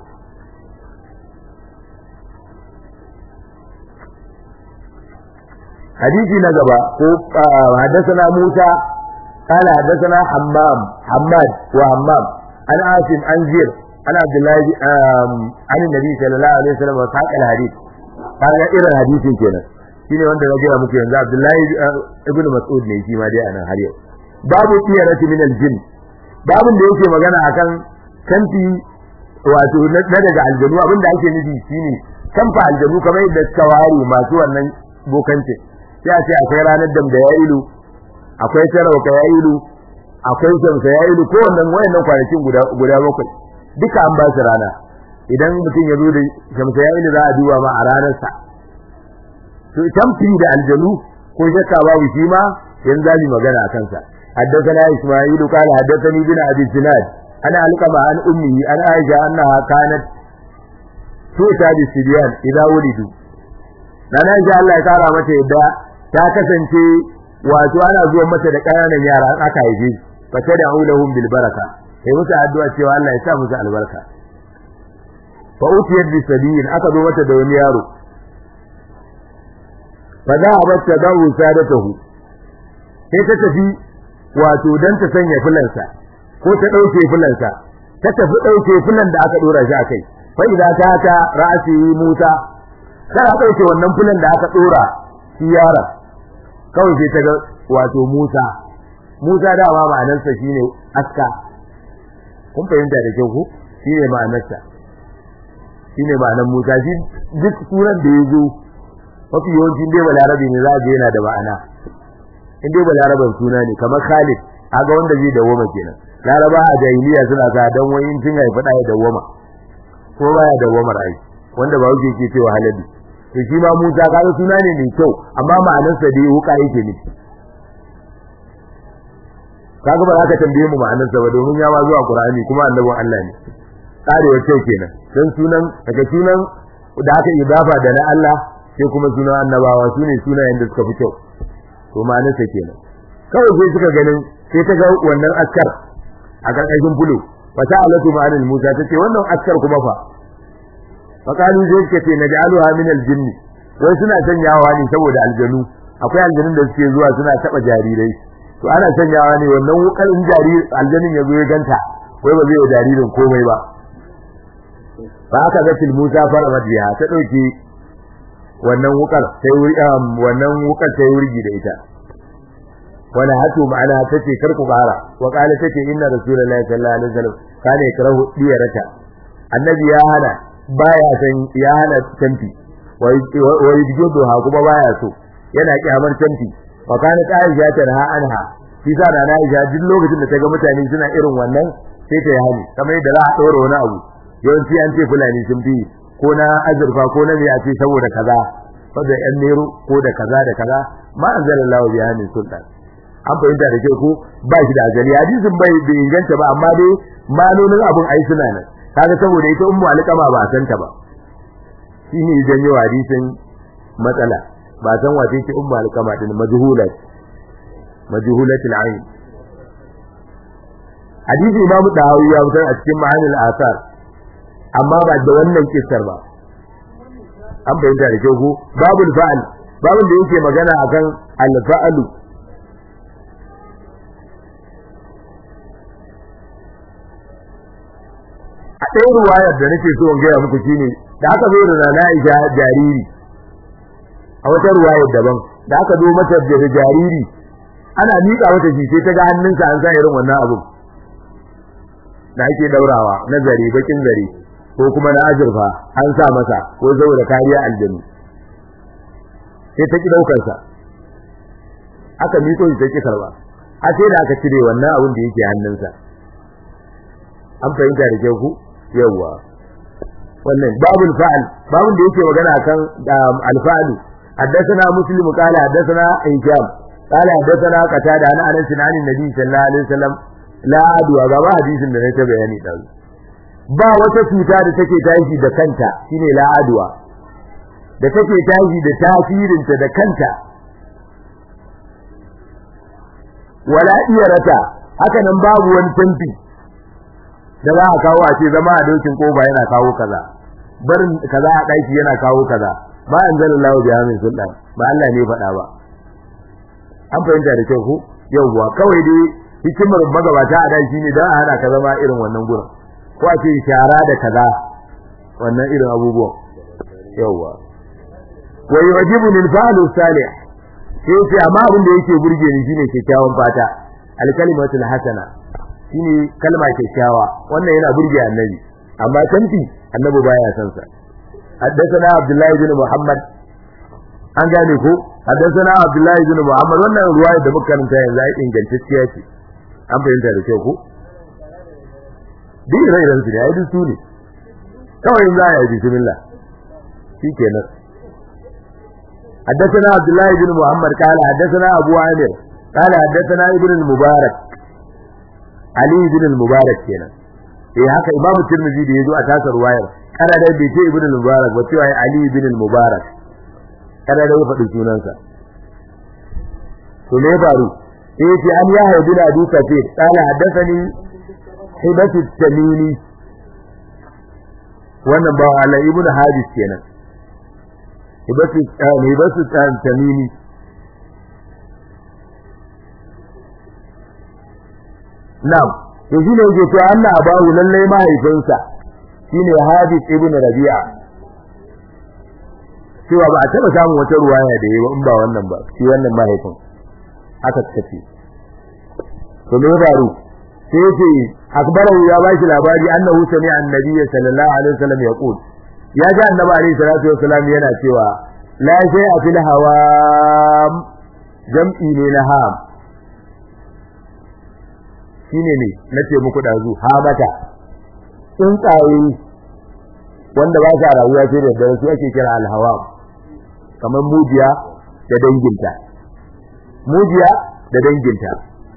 حديثي نجبا حدثنا موسى قال حدثنا حمام حماد وحمام عن عاصم عن زير عن عبد الله عن النبي صلى الله عليه وسلم وساق الحديث قال إلى الحديث كنا shine wanda na gaya muku yanzu Abdullahi ibn Mas'ud ne shi ma dai anan har yau babu tiyarati min al-jinn babun da yake magana akan kanti wato na daga aljanu abinda ake nufi shine kanfa aljanu kamar yadda tawari masu wannan bokancin sai a ce akwai ranar dam da ya ilu akwai sarauka ya ilu akwai shamsa ya ilu ko wannan wayannan kwanakin guda guda bakwai duka an ba su rana idan mutum ya zo da shamsa ya ilu za a duba ma a ranar sa to tamfi da aljanu ko shakka babu shi ma yanzu zamu magana akan sa حدثنا إسماعيل قال حدثني بن أبي الزناد أنا ألقم عن أمه أن عائشة أنها كانت تؤتى بالسبيان إذا ولدوا Nana insha Allah ya kara mata yadda ta kasance wato ana zuwa mata da ƙananan yara an aka haife fa tad'u lahum bil baraka sai musu addu'a cewa Allah ya sa musu albarka fa utiyat bi sabiyin aka zo mata da wani yaro fa za a bata dawo sadatahu sai ta tafi wato dan ta sanya fulansa ko ta dauke fulansa ta tafi dauke fulan da aka dora shi akai fa idza ta ta ra'si Musa kana dauke wannan fulan da aka dora shi yaron kawai sai ta ga wato Musa Musa da ba ma'anarsa shine aska kun fahimta da kyau ko shine ma'anarsa shine ma'anar Musa shi duk sunan da ya zo mafi yawanci dai balarabe ne za a je yana da ma'ana in dai balaraban suna ne kamar Khalid aga wanda zai dawoma kenan laraba a jahiliya suna sa dan wani tun haifa da ya dawoma ko baya dawomar ai wanda ba wuce ke cewa halali to shi ma Musa kaga suna ne mai kyau amma ma'anarsa dai wuka yake ne kaga ba za ka tambaye mu ma'anarsa ba domin ya ma zuwa Qur'ani kuma annabin Allah ne karewa kyau kenan dan sunan daga sunan da aka idafa da na Allah sai kuma sunan annabawa sune sunayen da suka fi kyau to ma'anarsa kenan kawai sai suka ganin sai ta ga wannan askar a karkashin fulo fa sa'alatu ma'anil Musa tace wannan askar kuma fa fakalu zai suka ce naj'aluha min al-jinn wai suna sanyawa ne saboda aljanu akwai aljanun da suke zuwa suna taba jarirai to ana sanyawa ne wannan wukar in jariri aljanin ya zo ya ganta wai ba zai yi jaririn komai ba ba aka ga til Musa fara madiya ta dauke wannan wukar sai wannan wukar sai wurgi da ita wala hatu ma'ana tace kar ku bara wa qala tace inna rasulullahi sallallahu alaihi wasallam kana yakrahu diyarata annabi ya hana baya san ya hana tanti wa yujdu ha kuma baya so yana kyamar tanti wa kana Aisha tarha anha shi sa da Aisha duk lokacin da ta ga mutane suna irin wannan sai ta yi hali kamar yadda za a ɗora wani abu yawanci an ce fulani sun fi ko na azurfa ko na me a ce saboda kaza saboda yan nero ko da kaza da kaza ma anzalallahu biha min sultan an fahimta da kyau ko ba shi da ajali hadisin bai bai inganta ba amma dai malonin abun ai suna nan kaga saboda ita ummu alqama ba san ta ba shine janyo hadisin matsala ba san wace ce ummu alqama din majhulat majhulatul ayn hadisi imam dahawi ya fitar a cikin ma'anil asar amma ba da wannan kissar ba an bayyana da kyau ko babul fa'al babun da yake magana akan al-fa'lu a ɗaya ruwayar da nake so in gaya muku shine da aka zo da Nana Aisha jariri a wata ruwayar daban da aka zo mata da jariri ana miƙa mata shi sai ta ga hannunsa an sa irin wannan abun da ake daurawa na zare bakin zare ko kuma na azurfa an sa masa ko saboda kariya aljanu sai ta ki daukar sa aka miko shi ta ki karba a sai da aka cire wannan abun da yake hannunsa an fahimta da kyau ku yawa wannan babul fa'al babun da yake magana kan alfa'alu حدثنا مسلم قال حدثنا هشام قال حدثنا قتادة عن انس عن النبي صلى الله عليه وسلم لا adwa ga ba hadisin da ne ta bayani dan ba wata cuta da take tashi da kanta shine la adwa da take tashi da tasirinta da kanta wala iyarata haka nan babu wani tanti da za a kawo a ce zama a dokin koba yana kawo kaza barin kaza a daki yana kawo kaza ba anzalallahu biha min sultan ba Allah ne faɗa ba an fahimta da kyau ko yawwa kawai dai hikimar magabata a dan shine dan a hana ka zama irin wannan gurin ko a ce shara da kaza wannan irin abubuwan yawwa wa yujibu lil fa'lu salih sai ce amma abin da yake burge ni shine kyakkyawan fata al kalimatul hasana shine kalma kyakkyawa wannan yana burge annabi amma tanti annabi baya san sa حدثنا عبد الله بن محمد an gane ko حدثنا عبد الله بن محمد wannan ruwaya da muka karanta yanzu ai ingantacciya ce an fahimta da kyau ko duk rai ran su ne ai duk su ne kawai in za a yi bismillah shikenan حدثنا عبد الله بن محمد قال حدثنا ابو عامر قال حدثنا ابن المبارك علي بن المبارك kenan eh haka imam tirmidhi da yazo a tasar ruwayar kana da bai ce ibn al-mubarak ba cewa ali ibn al-mubarak kada da ya faɗi sunansa to me faru eh ce an ya haidu da Abu Kafir qala haddathani hibatu tamimi wannan ba Allah ibn Hadis kenan hibatu hibatu tamimi na'am to shine yake to Allah abawu lallai mahaifinsa shine Hadis ibn Rabi'a cewa ba a taba samun wata ruwaya da yayi in ba wannan ba shi wannan mahaifin aka tafi to me faru sai yace akbarahu ya bashi labari annahu sami'a annabi sallallahu alaihi wasallam yaqul ya ga annabi alaihi salatu wasallam yana cewa la shay'a fil hawam jam'i ne na ham shine ne nace muku dazu hamata tsuntsaye wanda ba sa rayuwa sai da dare su ake kira al-hawam kamar mujiya da danginta mujiya da danginta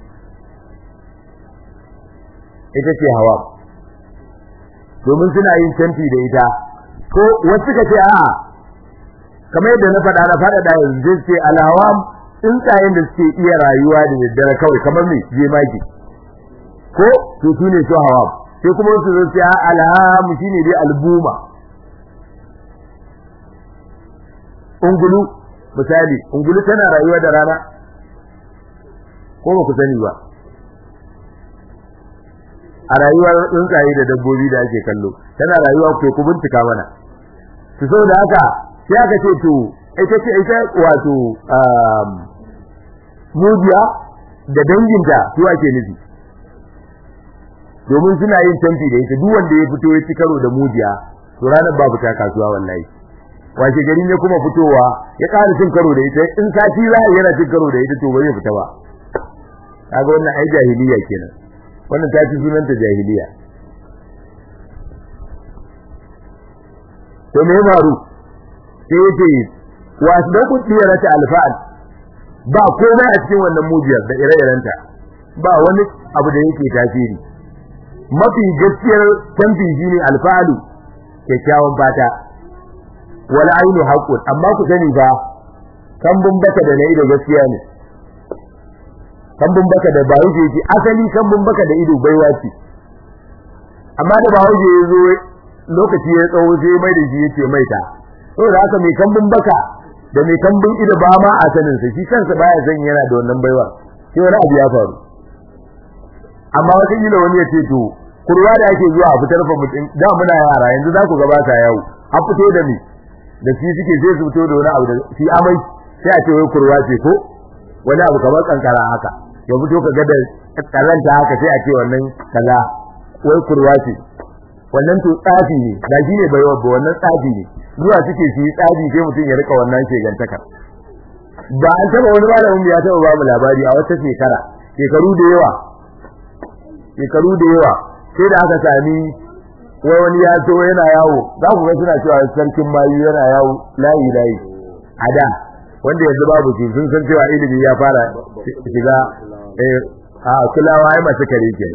ita ce hawa domin suna yin canti da ita ko wasu ka ce a'a kamar yadda na faɗa na faɗa da yanzu ce alhawam tsuntsayen da suke iya rayuwa da daddare kawai kamar me jemage ko to su ne su hawam sai kuma wasu zai ce alham shine dai albuma ungulu misali ungulu tana rayuwa da rana ko ba ku sani ba a rayuwar tsuntsaye da dabbobi da ake kallo tana rayuwa ko ku bincika mana to saboda haka sai aka ce to ita ce ita wato um mujiya da danginta su ake nufi domin suna yin tanti da ita duk wanda ya fito ya ci karo da mujiya to ranar babu ta kasuwa wallahi washe gari ne kuma fitowa ya ƙara cin karo da ita in sati za a yana cin karo da ita to ba zai fita ba kaga wannan ai jahiliya kenan wannan ta ci sunanta jahiliya to me faru sai yace wa asdaqu diyarata alfa'al ba komai a cikin wannan mujiyar da ire-irenta ba wani abu da yake tasiri mafi gaskiyar tamfi shine alfa'alu kyakkyawan fata wal ainu haqqun amma ku sani fa kambun baka da nayi da gaskiya ne kambun baka da ba wuce yake asali kambun baka da ido baiwa ce amma da ba wuce ya zo lokaci ya tsawo sai mai da shi yace mai ta saboda haka mai kambun baka da mai kambun ido ba ma a sanin sa shi kansa baya san yana da wannan baiwa sai wani abu ya faru amma wata kila wani ya ce to kurwa da ake zuwa a fitar fa mutum da muna yara yanzu za ku gaba ta yawo an fito da ni da shi suke sai su fito da wani abu da shi amai sai a ce wai kurwa ce ko wani abu kamar kankara haka ya fito ka ga da karanta haka sai a ce wannan kaza wai kurwa ce wannan to tsafi ne da shi ne baiwa ba wannan tsafi ne zuwa suke su yi tsafi sai mutum ya rika wannan shegantakar ba an taba wani malamin ya taba babu labari a wata shekara shekaru da yawa shekaru da yawa sai da aka sami wai wani ya to yana yawo za ku ga suna cewa sarkin mayu yana yawo layi layi a da wanda yanzu babu shi sun san cewa ilimi ya fara shiga eh a kulawa ai masu kare ke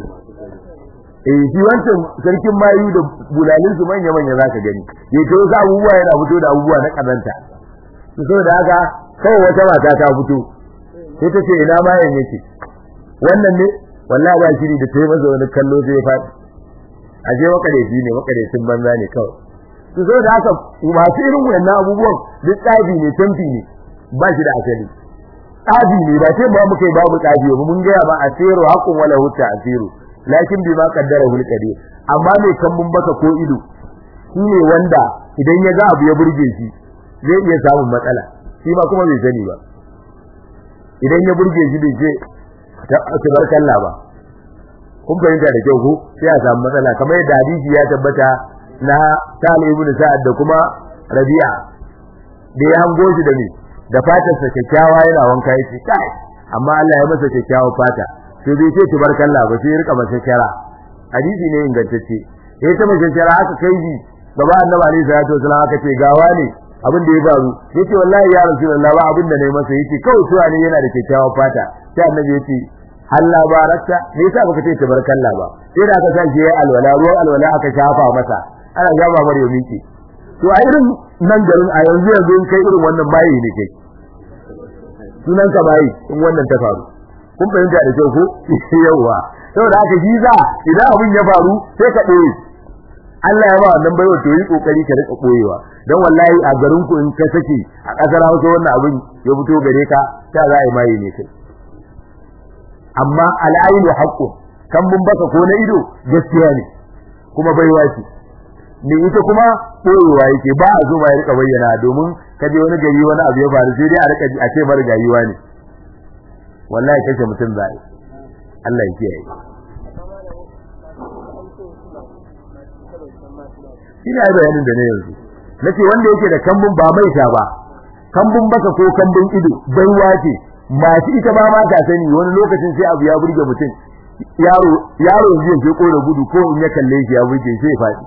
eh shi wancan sarkin mayu da bulalin su manya manya zaka gani ya to sa abubuwa yana fito da abubuwa na kazanta to saboda haka kawai wata mata ta fito sai ta ce ina mayan yake wannan ne wallahi ba shiri da tayi masa wani kallo sai ya faɗi a je makareci ne makarecin banza ne kawai to so da haka masu irin wannan abubuwan duk tsabi ne tamfi ne ba shi da asali tsabi ne ba sai ba muka yi babu tsabi ba mun gaya ba asiru haqqun wala hutta asiru lakin bi ma qaddara hul qadir amma mai kambun baka ko ido shi ne wanda idan ya ga abu ya burge shi zai iya samun matsala shi ma kuma bai sani ba idan ya burge shi bai ce tabarkalla ba kun fahimta da kyau ko sai a samu matsala kamar yadda hadisi ya tabbata na Talib ibn Sa'ad da kuma Rabi'a da ya hango shi da ni da fatar sa kyakkyawa yana wanka yace kai amma Allah ya masa kyakkyawar fata to bai ce tabarkalla ba sai rika masa shara hadisi ne ingantacce sai ta masa shara aka kai shi gaba annabi alaihi salatu wasallam aka ce gawa ne abin da ya faru yace wallahi ya rasulullah ba abin da nayi masa yace kawai tuwa ne yana da kyakkyawar fata sai annabi yace Allah barakta me yasa baka ce tabarkalla ba sai da aka sa shi alwala ruwan alwala aka shafa masa ana gaba mar yomi ce to a irin nan garin a yanzu yanzu in kai irin wannan bayi ne kai sunan ka bayi in wannan ta faru kun fahimta da kyau ko yawa saboda haka shi za idan abin ya faru sai ka ɗoye Allah ya ba wannan baiwa to yi kokari ka rika koyewa dan wallahi a garin ku in ka sake a kasar Hausa wannan abin ya fito gare ka ta za a yi mai ne kai amma al'ainu haqqu kan mun baka ko na ido gaskiya ne kuma baiwa ce ne ita kuma koyewa yake ba a zo ba ya rika bayyana domin kaje wani gari wani abu ya faru sai dai a rika a ce mara gayiwa ne wallahi kace mutum zai Allah ya kiyaye ina yi bayanin da ne yanzu nace wanda yake da kambun ba mai sha ba kambun baka ko kambun ido baiwa ce masu ita ba ma ta sani wani lokacin sai abu ya burge mutum yaro yaro zai je kore gudu ko in ya kalle shi ya burge sai faɗi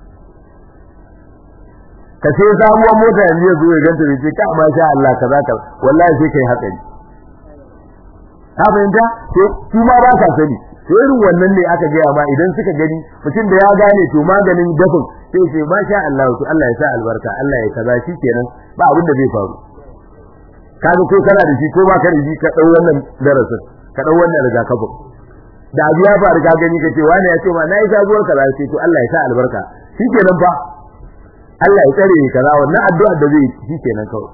ka sai sabuwar mota yanzu ya zo ya ganta da ce ka ma sha Allah kaza ka wallahi sai kai hatsari ka fahimta to su ma ba ka sani to irin wannan ne aka gaya ma idan suka gani mutum da ya gane to maganin dafin sai ce ma sha Allah to Allah ya sa albarka Allah ya kaza shi kenan ba abin da zai faru kaga ko kana da shi ko ba ka da shi ka dau wannan darasin ka dau wannan rigakafin da abu ya faru ka gani kace wani ya ce ma nayi sabuwar kaza sai to Allah ya sa albarka shi kenan fa Allah ya tsare kaza wannan addu'a da zai shi kenan kawai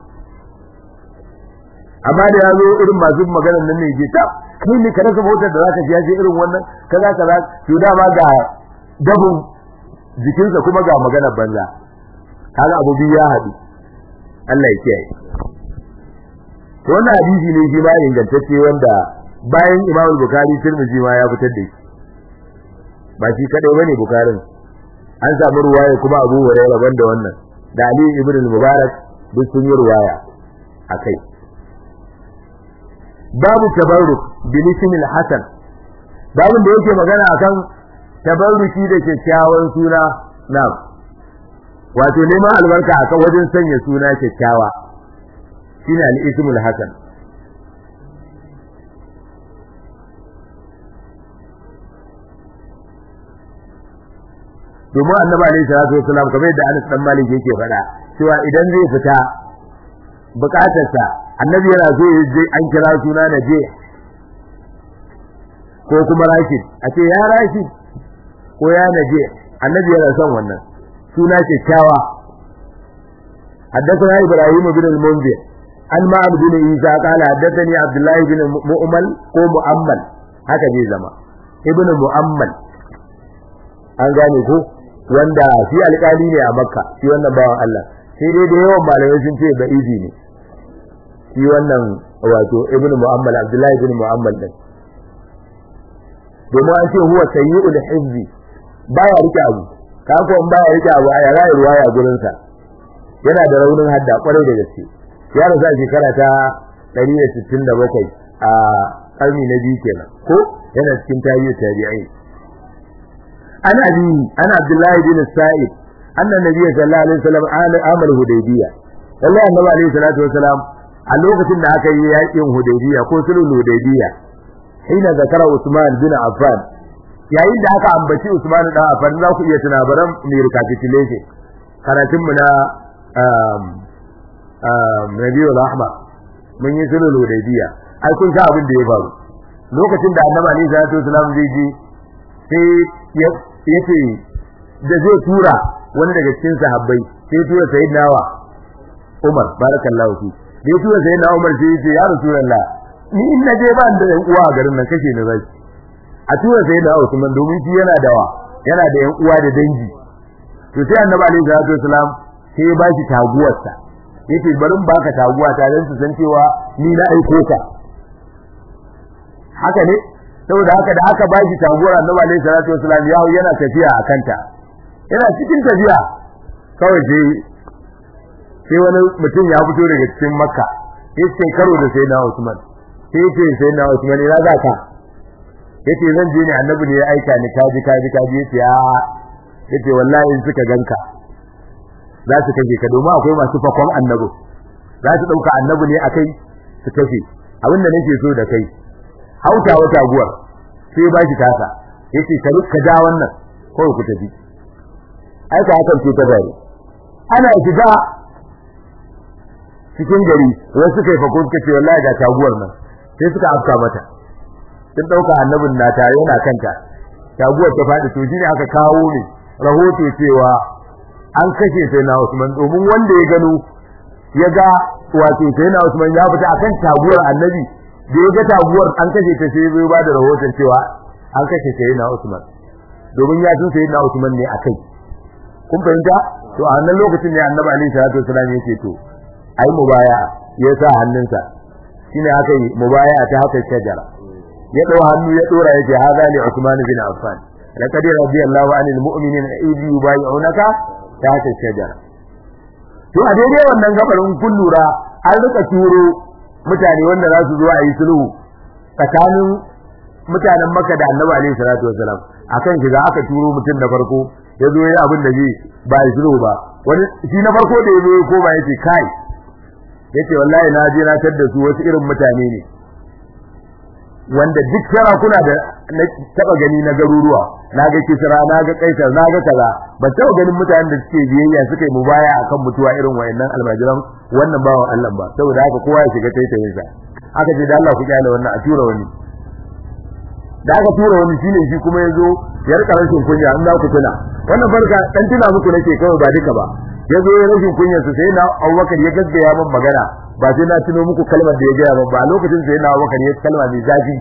amma da ya zo irin masu maganar nan ne ke ta kai ne ka rasa motar da zaka je irin wannan kaza kaza to dama ga dabun jikinsa kuma ga maganar banza kaga abu biyu ya haɗu Allah ya kiyaye to wannan hadisi ne shi ma ingantacce wanda bayan Imam Bukhari Tirmidhi ma ya fitar da shi ba shi kadai bane Bukharin an samu ruwaya kuma Abu Hurairah banda wannan da Ali ibn al-Mubarak duk sun yi riwaya akai babu tabarruk bil ismil hasan babun da yake magana akan tabarruki da kyakkyawan suna na'am wato neman albarka akan wajen sanya suna kyakkyawa shine al-ismul hasan domin annabi alaihi salatu wasalam kamar yadda Anas dan Malik yake faɗa cewa idan zai fita bukatarsa annabi yana so ya je an kira suna na je ko kuma Rashid a ce ya Rashid ko ya Naje annabi yana son wannan suna kyakkyawa حدثنا إبراهيم بن المنذر عن معن بن عيسى قال حدثني عبد الله بن مؤمل ko مؤمل haka zai zama ibn mu'ammal an gane ko wanda shi alƙali ne a makka shi wannan bawan Allah sai dai da yawan malamai sun ce ba'izi ne shi wannan wato ibn mu'ammal abdullahi ibn mu'ammal din domin an ce huwa sayyi'ul hizbi baya rike abu ka ko in baya rike abu a yara ruwaya gurin sa yana da raunin hadda kwarai da gaske ya rasa shekara ta 167 a karni na biyu kenan ko yana cikin tarihi tabi'ai ana bi ana abdullahi bin sa'id anna nabiyyu sallallahu alaihi wasallam amal hudaybiyya wallahi annabi alaihi salatu wasalam a lokacin da aka yi yakin hudaybiyya ko sulhul hudaybiyya hina zakara usman bin affan yayin da aka ambaci usman dan affan za ku iya tuna baran mai recapitulation karatun mu na um um nabiyul ahmad mun yi sulhul hudaybiyya ai kun ga abin da ya faru lokacin da annabi alaihi salatu wasalam zai ji sai yace da zai tura wani daga cikin sahabbai sai tura sayyidina wa Umar barakallahu fi da ya tura sayyidina Umar sai yace ya rasulullah ni in na je ban da yan uwa a garin nan kashe ni zai a tura sayyidina Usman domin shi yana da wa yana da yan uwa da dangi to sai annabi alaihi salatu wasalam sai ya bashi taguwarsa yace barin baka taguwa ta dan su san cewa ni na aiko ka haka ne saboda haka da aka ba shi taguwar annabi alaihi salatu wasallam ya yana tafiya a kanta yana cikin tafiya kawai sai sai wani mutum ya fito daga cikin makka yace karo da sai na usman sai yace sai na usman ina za ka yace zan je ne annabi ne ya aika ni kaji kaji kaji yace a yace wallahi in suka ganka za su kaje ka domin akwai masu fakon annabi za su dauka annabi ne akai su kashe abinda nake so da kai hauta wata guwar sai ba shi tasa yace ka ka ja wannan ko ku tafi ai ka hakan ce ta gari ana shiga cikin gari wai suka yi fako suka ce wallahi ga taguwar nan sai suka afka mata sun dauka annabin nata yana kanta taguwar ta fadi to shine aka kawo ne rahoto cewa an kashe sai na Usman domin wanda ya gano ya ga wato sai na Usman ya fita akan taguwar annabi da ya ga taguwar an kashe ta sai zai ba da rahoton cewa an kashe sai na Usman domin ya san sai na Usman ne akai kun fahimta to a wannan lokacin ne annabi alaihi salatu wasallam yake to ai mubaya ya sa hannunsa shine aka yi mubaya ta haka shajara ya dau hannu ya dora yake hada li Usman bin Affan laqad radiyallahu anil mu'minina idh yubay'unaka ta haka shajara to a daidai wannan gabarin kun lura an rika turo mutane wanda za su zo a yi sulhu tsakanin mutanen Makka da Annabi alaihi salatu wasalam akan shiga aka turo mutum da farko ya zo yayin abin da zai ba yi sulhu ba wani shi na farko da ya zo ko ba yace kai yace wallahi na je na tadda su wasu irin mutane ne wanda duk sarakuna da na taba gani na garuruwa na ga kisra na ga kaisar na ga kaza ban taba ganin mutanen da suke biyayya suka yi mubaya akan mutuwa irin wayannan almajiran wannan bawan Allah ba saboda haka kowa ya shiga taitayin sa aka ce da Allah ku kyale wannan a tura wani da aka tura wani shine shi kuma yazo ya rika rashin kunya an za ku tuna wannan barka dan tuna muku nake kawai ba duka ba yazo ya rashin kunya su sai na Abubakar ya gaggaya min magana ba sai na tuno muku kalmar da ya gaya min ba lokacin sai na Abubakar ya kalma mai zafi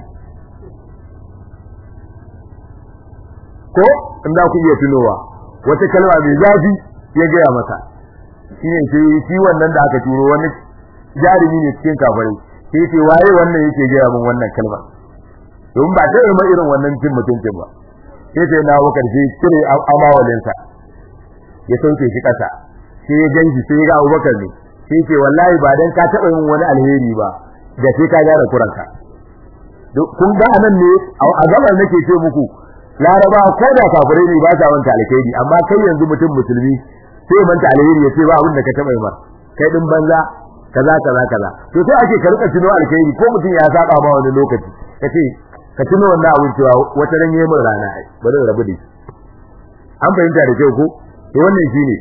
ko in za ku iya tunowa wata kalma mai zafi ya gaya masa shine sai shi wannan da aka turo wani jarumi ne cikin kafirai sai ce waye wannan yake gaya min wannan kalma don ba ta ma irin wannan cin mutuncin ba sai sai na wakar sai cire amawalinsa ya sauke shi kasa sai ya ganshi sai ya ga Abubakar ne sai ce wallahi ba dan ka taba yin wani alheri ba da sai ka gyara kuranka kun ga anan ne a gabar nake ce muku laraba ko da kafirai ne ba sa manta alheri amma kai yanzu mutum musulmi sai manta alheri ya ce ba abin da ka taba yi ba kai din banza kaza kaza kaza to sai ake ka rika tuno alheri ko mutum ya saba ma wani lokaci kace ka tuno wannan abin cewa wata ran yayin rana ai bari rabu da shi an fahimta da kyau ko to wannan shine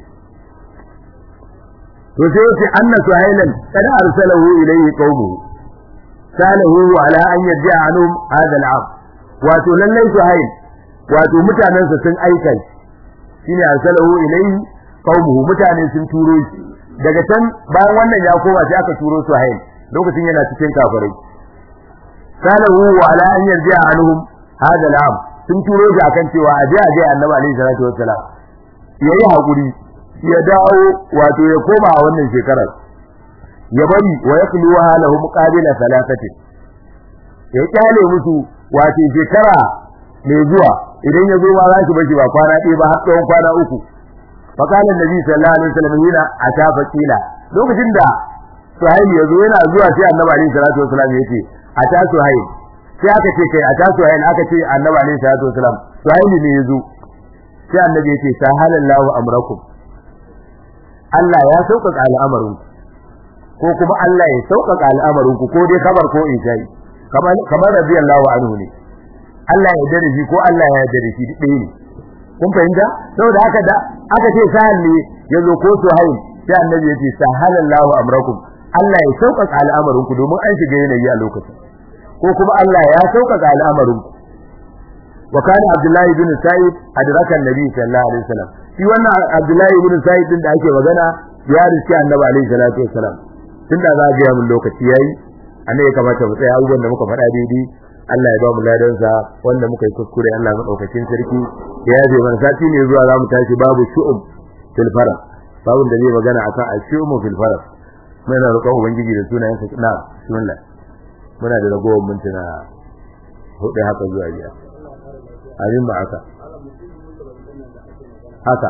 to sai yace anna suhailan kada arsalahu ilayhi qaumuhu salahu ala an yarji'a anhum hadha al'am wato lallai suhail wato mutanansa sun aika shine arsalahu ilayhi qaumuhu mutane sun turo shi daga can bayan wannan ya koma sai aka turo suhail lokacin yana cikin kafirai salahu ala an yarji'a anhum hadha al'am sun turo shi akan cewa aje aje annabi alaihi salatu wassalam yayi hakuri ya dawo wato ya koma a wannan shekarar ya bari wa yakluha lahum qabila salatati ya kyale musu wato shekara mai zuwa idan ya zo ba za shi bashi ba kwana ɗaya ba har tsawon kwana uku fa kana annabi sallallahu alaihi wasallam yana atafa kila lokacin da suhail ya zo yana zuwa sai annabi alaihi salatu wasallam ya ce ata suhail sai aka ce kai ata suhail aka ce annabi alaihi salatu wasallam suhail ne ya zo sai annabi ya ce sahalallahu amrakum Allah ya sauƙaƙa al'amarin ko kuma Allah ya sauƙaƙa al'amarin ku ko dai kabar ko isha'i kamar kamar radiyallahu anhu ne Allah ya yarda da shi ko Allah ya yarda da shi duk ɗaya ne kun fahimta saboda haka da aka ce sahal ne yazo ko suhail sai annabi ya ce sahalallahu amrakum Allah ya sauƙaƙa al'amarin ku domin an shiga yanayi a lokacin ko kuma Allah ya sauƙaƙa al'amarin ku wa kana Abdullahi bin Sa'id adraka annabi sallallahu alaihi wasallam shi wannan Abdullahi bin Sa'id din da ake magana ya riski annabi alaihi salatu wasallam tunda za ga mun lokaci yayi annabi kamata mu tsaya abubuwan da muka faɗa daidai Allah ya ba mu ladansa wanda muka yi kuskure Allah madaukakin sarki ya yaje mana sati ne zuwa za mu tashi babu shu'um fil farq babun da zai magana akan al-shu'um fil farq muna roƙon ubangiji da sunayen sa na bismillah muna da ragowar mintuna hudu haka zuwa biyar abin ba haka haka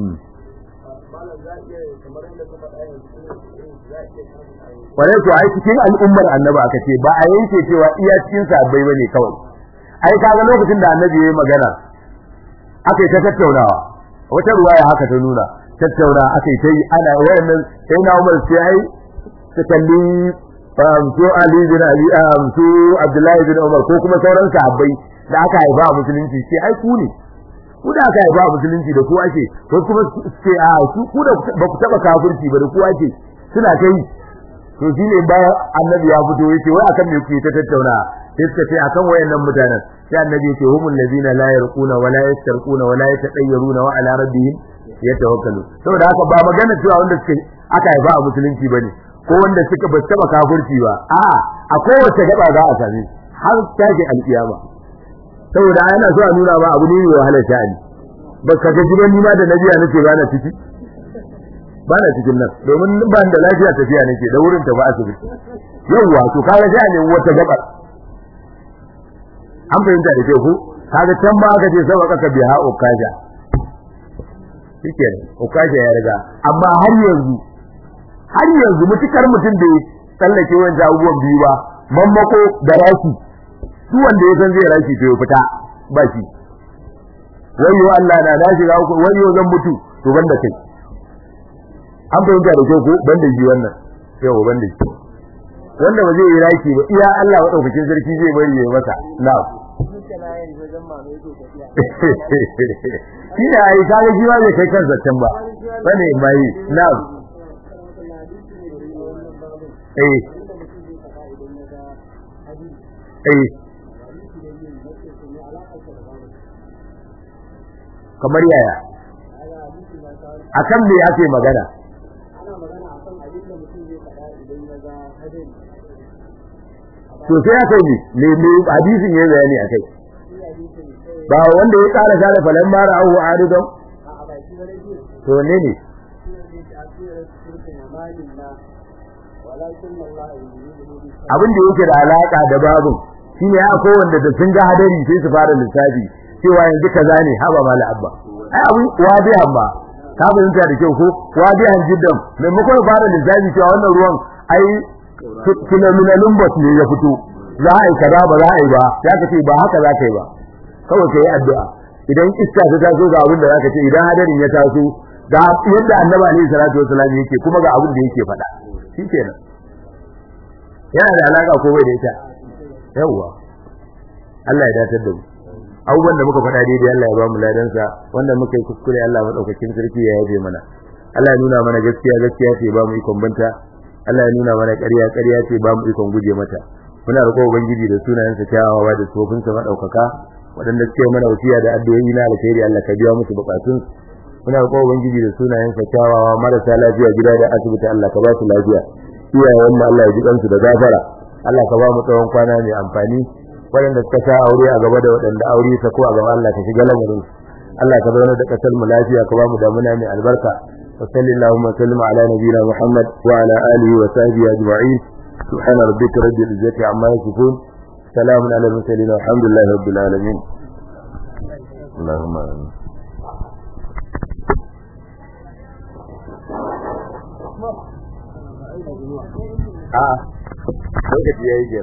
kwarai to ai cikin al'ummar annabi aka ce ba a yanke cewa iya cikin sabbai bane kawai ai kaga lokacin da annabi yayi magana aka yi ta tattaunawa wata ruwaya haka ta nuna tattauna aka yi ta yi ana wayannan sai na Umar sai ai ta kalli su Ali bin Abi su Abdullahi bin Umar ko kuma sauran sahabbai da aka haifa a musulunci sai ai ku ne ku da aka haifa a musulunci da ku ake ko kuma sai a su ku da ba ku taba kafirci ba da ku ake suna kai to shine bayan annabi ya fito yace wai akan me kuke ta tattauna sai suka ce akan wayannan mutanen sai annabi yace humul ladina la yarquna wa la yastarquna wa la yatadayyaruna wa ala rabbihim yatawakkalu saboda haka ba magana cewa wanda suke aka haifa a musulunci bane ko wanda suka ba taba kafirci ba a'a a kowace gaba za a same har tashi alkiyama saboda ana so a nuna ma abu ne mai wahalar sha'ani ba ka ga jiban nima da nabiya nace ba na ciki ba na cikin nan domin ban da lafiya tafiya nake da wurin ta ba asibiti yawwa to kaga sha'ani wata gabar an fahimta da ke ku kaga can ma aka ce sabaka ka biha ukaja shike ukaja ya riga amma har yanzu har yanzu mutukar mutum da tsallake wancan abubuwan biyu ba mammako da raki su wanda ya san zai raki to ya fita ba shi wayo Allah na na shiga uku wayo zan mutu to banda kai an fahimta da kyau ko banda shi wannan yau banda shi wanda ba zai yi raki ba iya Allah madaukakin sarki zai bari ya masa na'am shi ne ai kaga shi ba zai kai kansa can ba bane mai na'am eh eh kamar yaya akan me ake magana to sai aka yi ne ne hadisin ya bayani akai ba wanda ya kara sale falan mara ahu aridon to ne ne abin da yake da alaka da babu shine ya ko wanda da sun ga hadari sai su fara lissafi cewa yanzu kaza ne haba mala abba ai abin wadi amma ka fahimta da kyau ko wadihan jiddan maimakon fara lissafi cewa wannan ruwan ai phenomenal lumbus ne ya fito za a yi kaza ba za a yi ba ya ka ce ba haka za ka yi ba kawai ka yi addu'a idan iska ta taso ga abin da za ka ce idan hadarin ya taso ga yadda annabi alaihi salatu wasallam yake kuma ga abin da yake faɗa shikenan yana da alaka ko bai da ita yawwa Allah ya datar da mu abubuwan da muka faɗa daidai Allah ya ba mu ladansa wanda muka yi kuskure Allah madaukakin sarki ya yafe mana Allah ya nuna mana gaskiya gaskiya ce ba mu ikon banta Allah ya nuna mana ƙarya ƙarya ce ba mu ikon guje mata muna roƙo ubangiji da sunayensa kyawawa da tsofinsa madaukaka waɗanda suke mana wasiya da addu'o'i na alkhairi Allah ka biya musu bukatun muna roƙo ubangiji da sunayensa kyawawa marasa lafiya gida da asibiti Allah ka ba su lafiya iyayen mu Allah ya ji kansu da gafara Allah ka ba mu tsawon kwana mai amfani waɗanda suka sha aure a gaba da waɗanda aure ta ko a gaba Allah ka shiga lamarin Allah ka zauna da kasar mu lafiya ka ba mu damuna mai albarka wa sallallahu wa sallam ala nabiyina Muhammad wa ala alihi wa sahbihi ajma'in subhana rabbika rabbil izzati amma yasifun salamun ala al-mursalin walhamdulillahi rabbil alamin اللهم آمين a lokaci yayi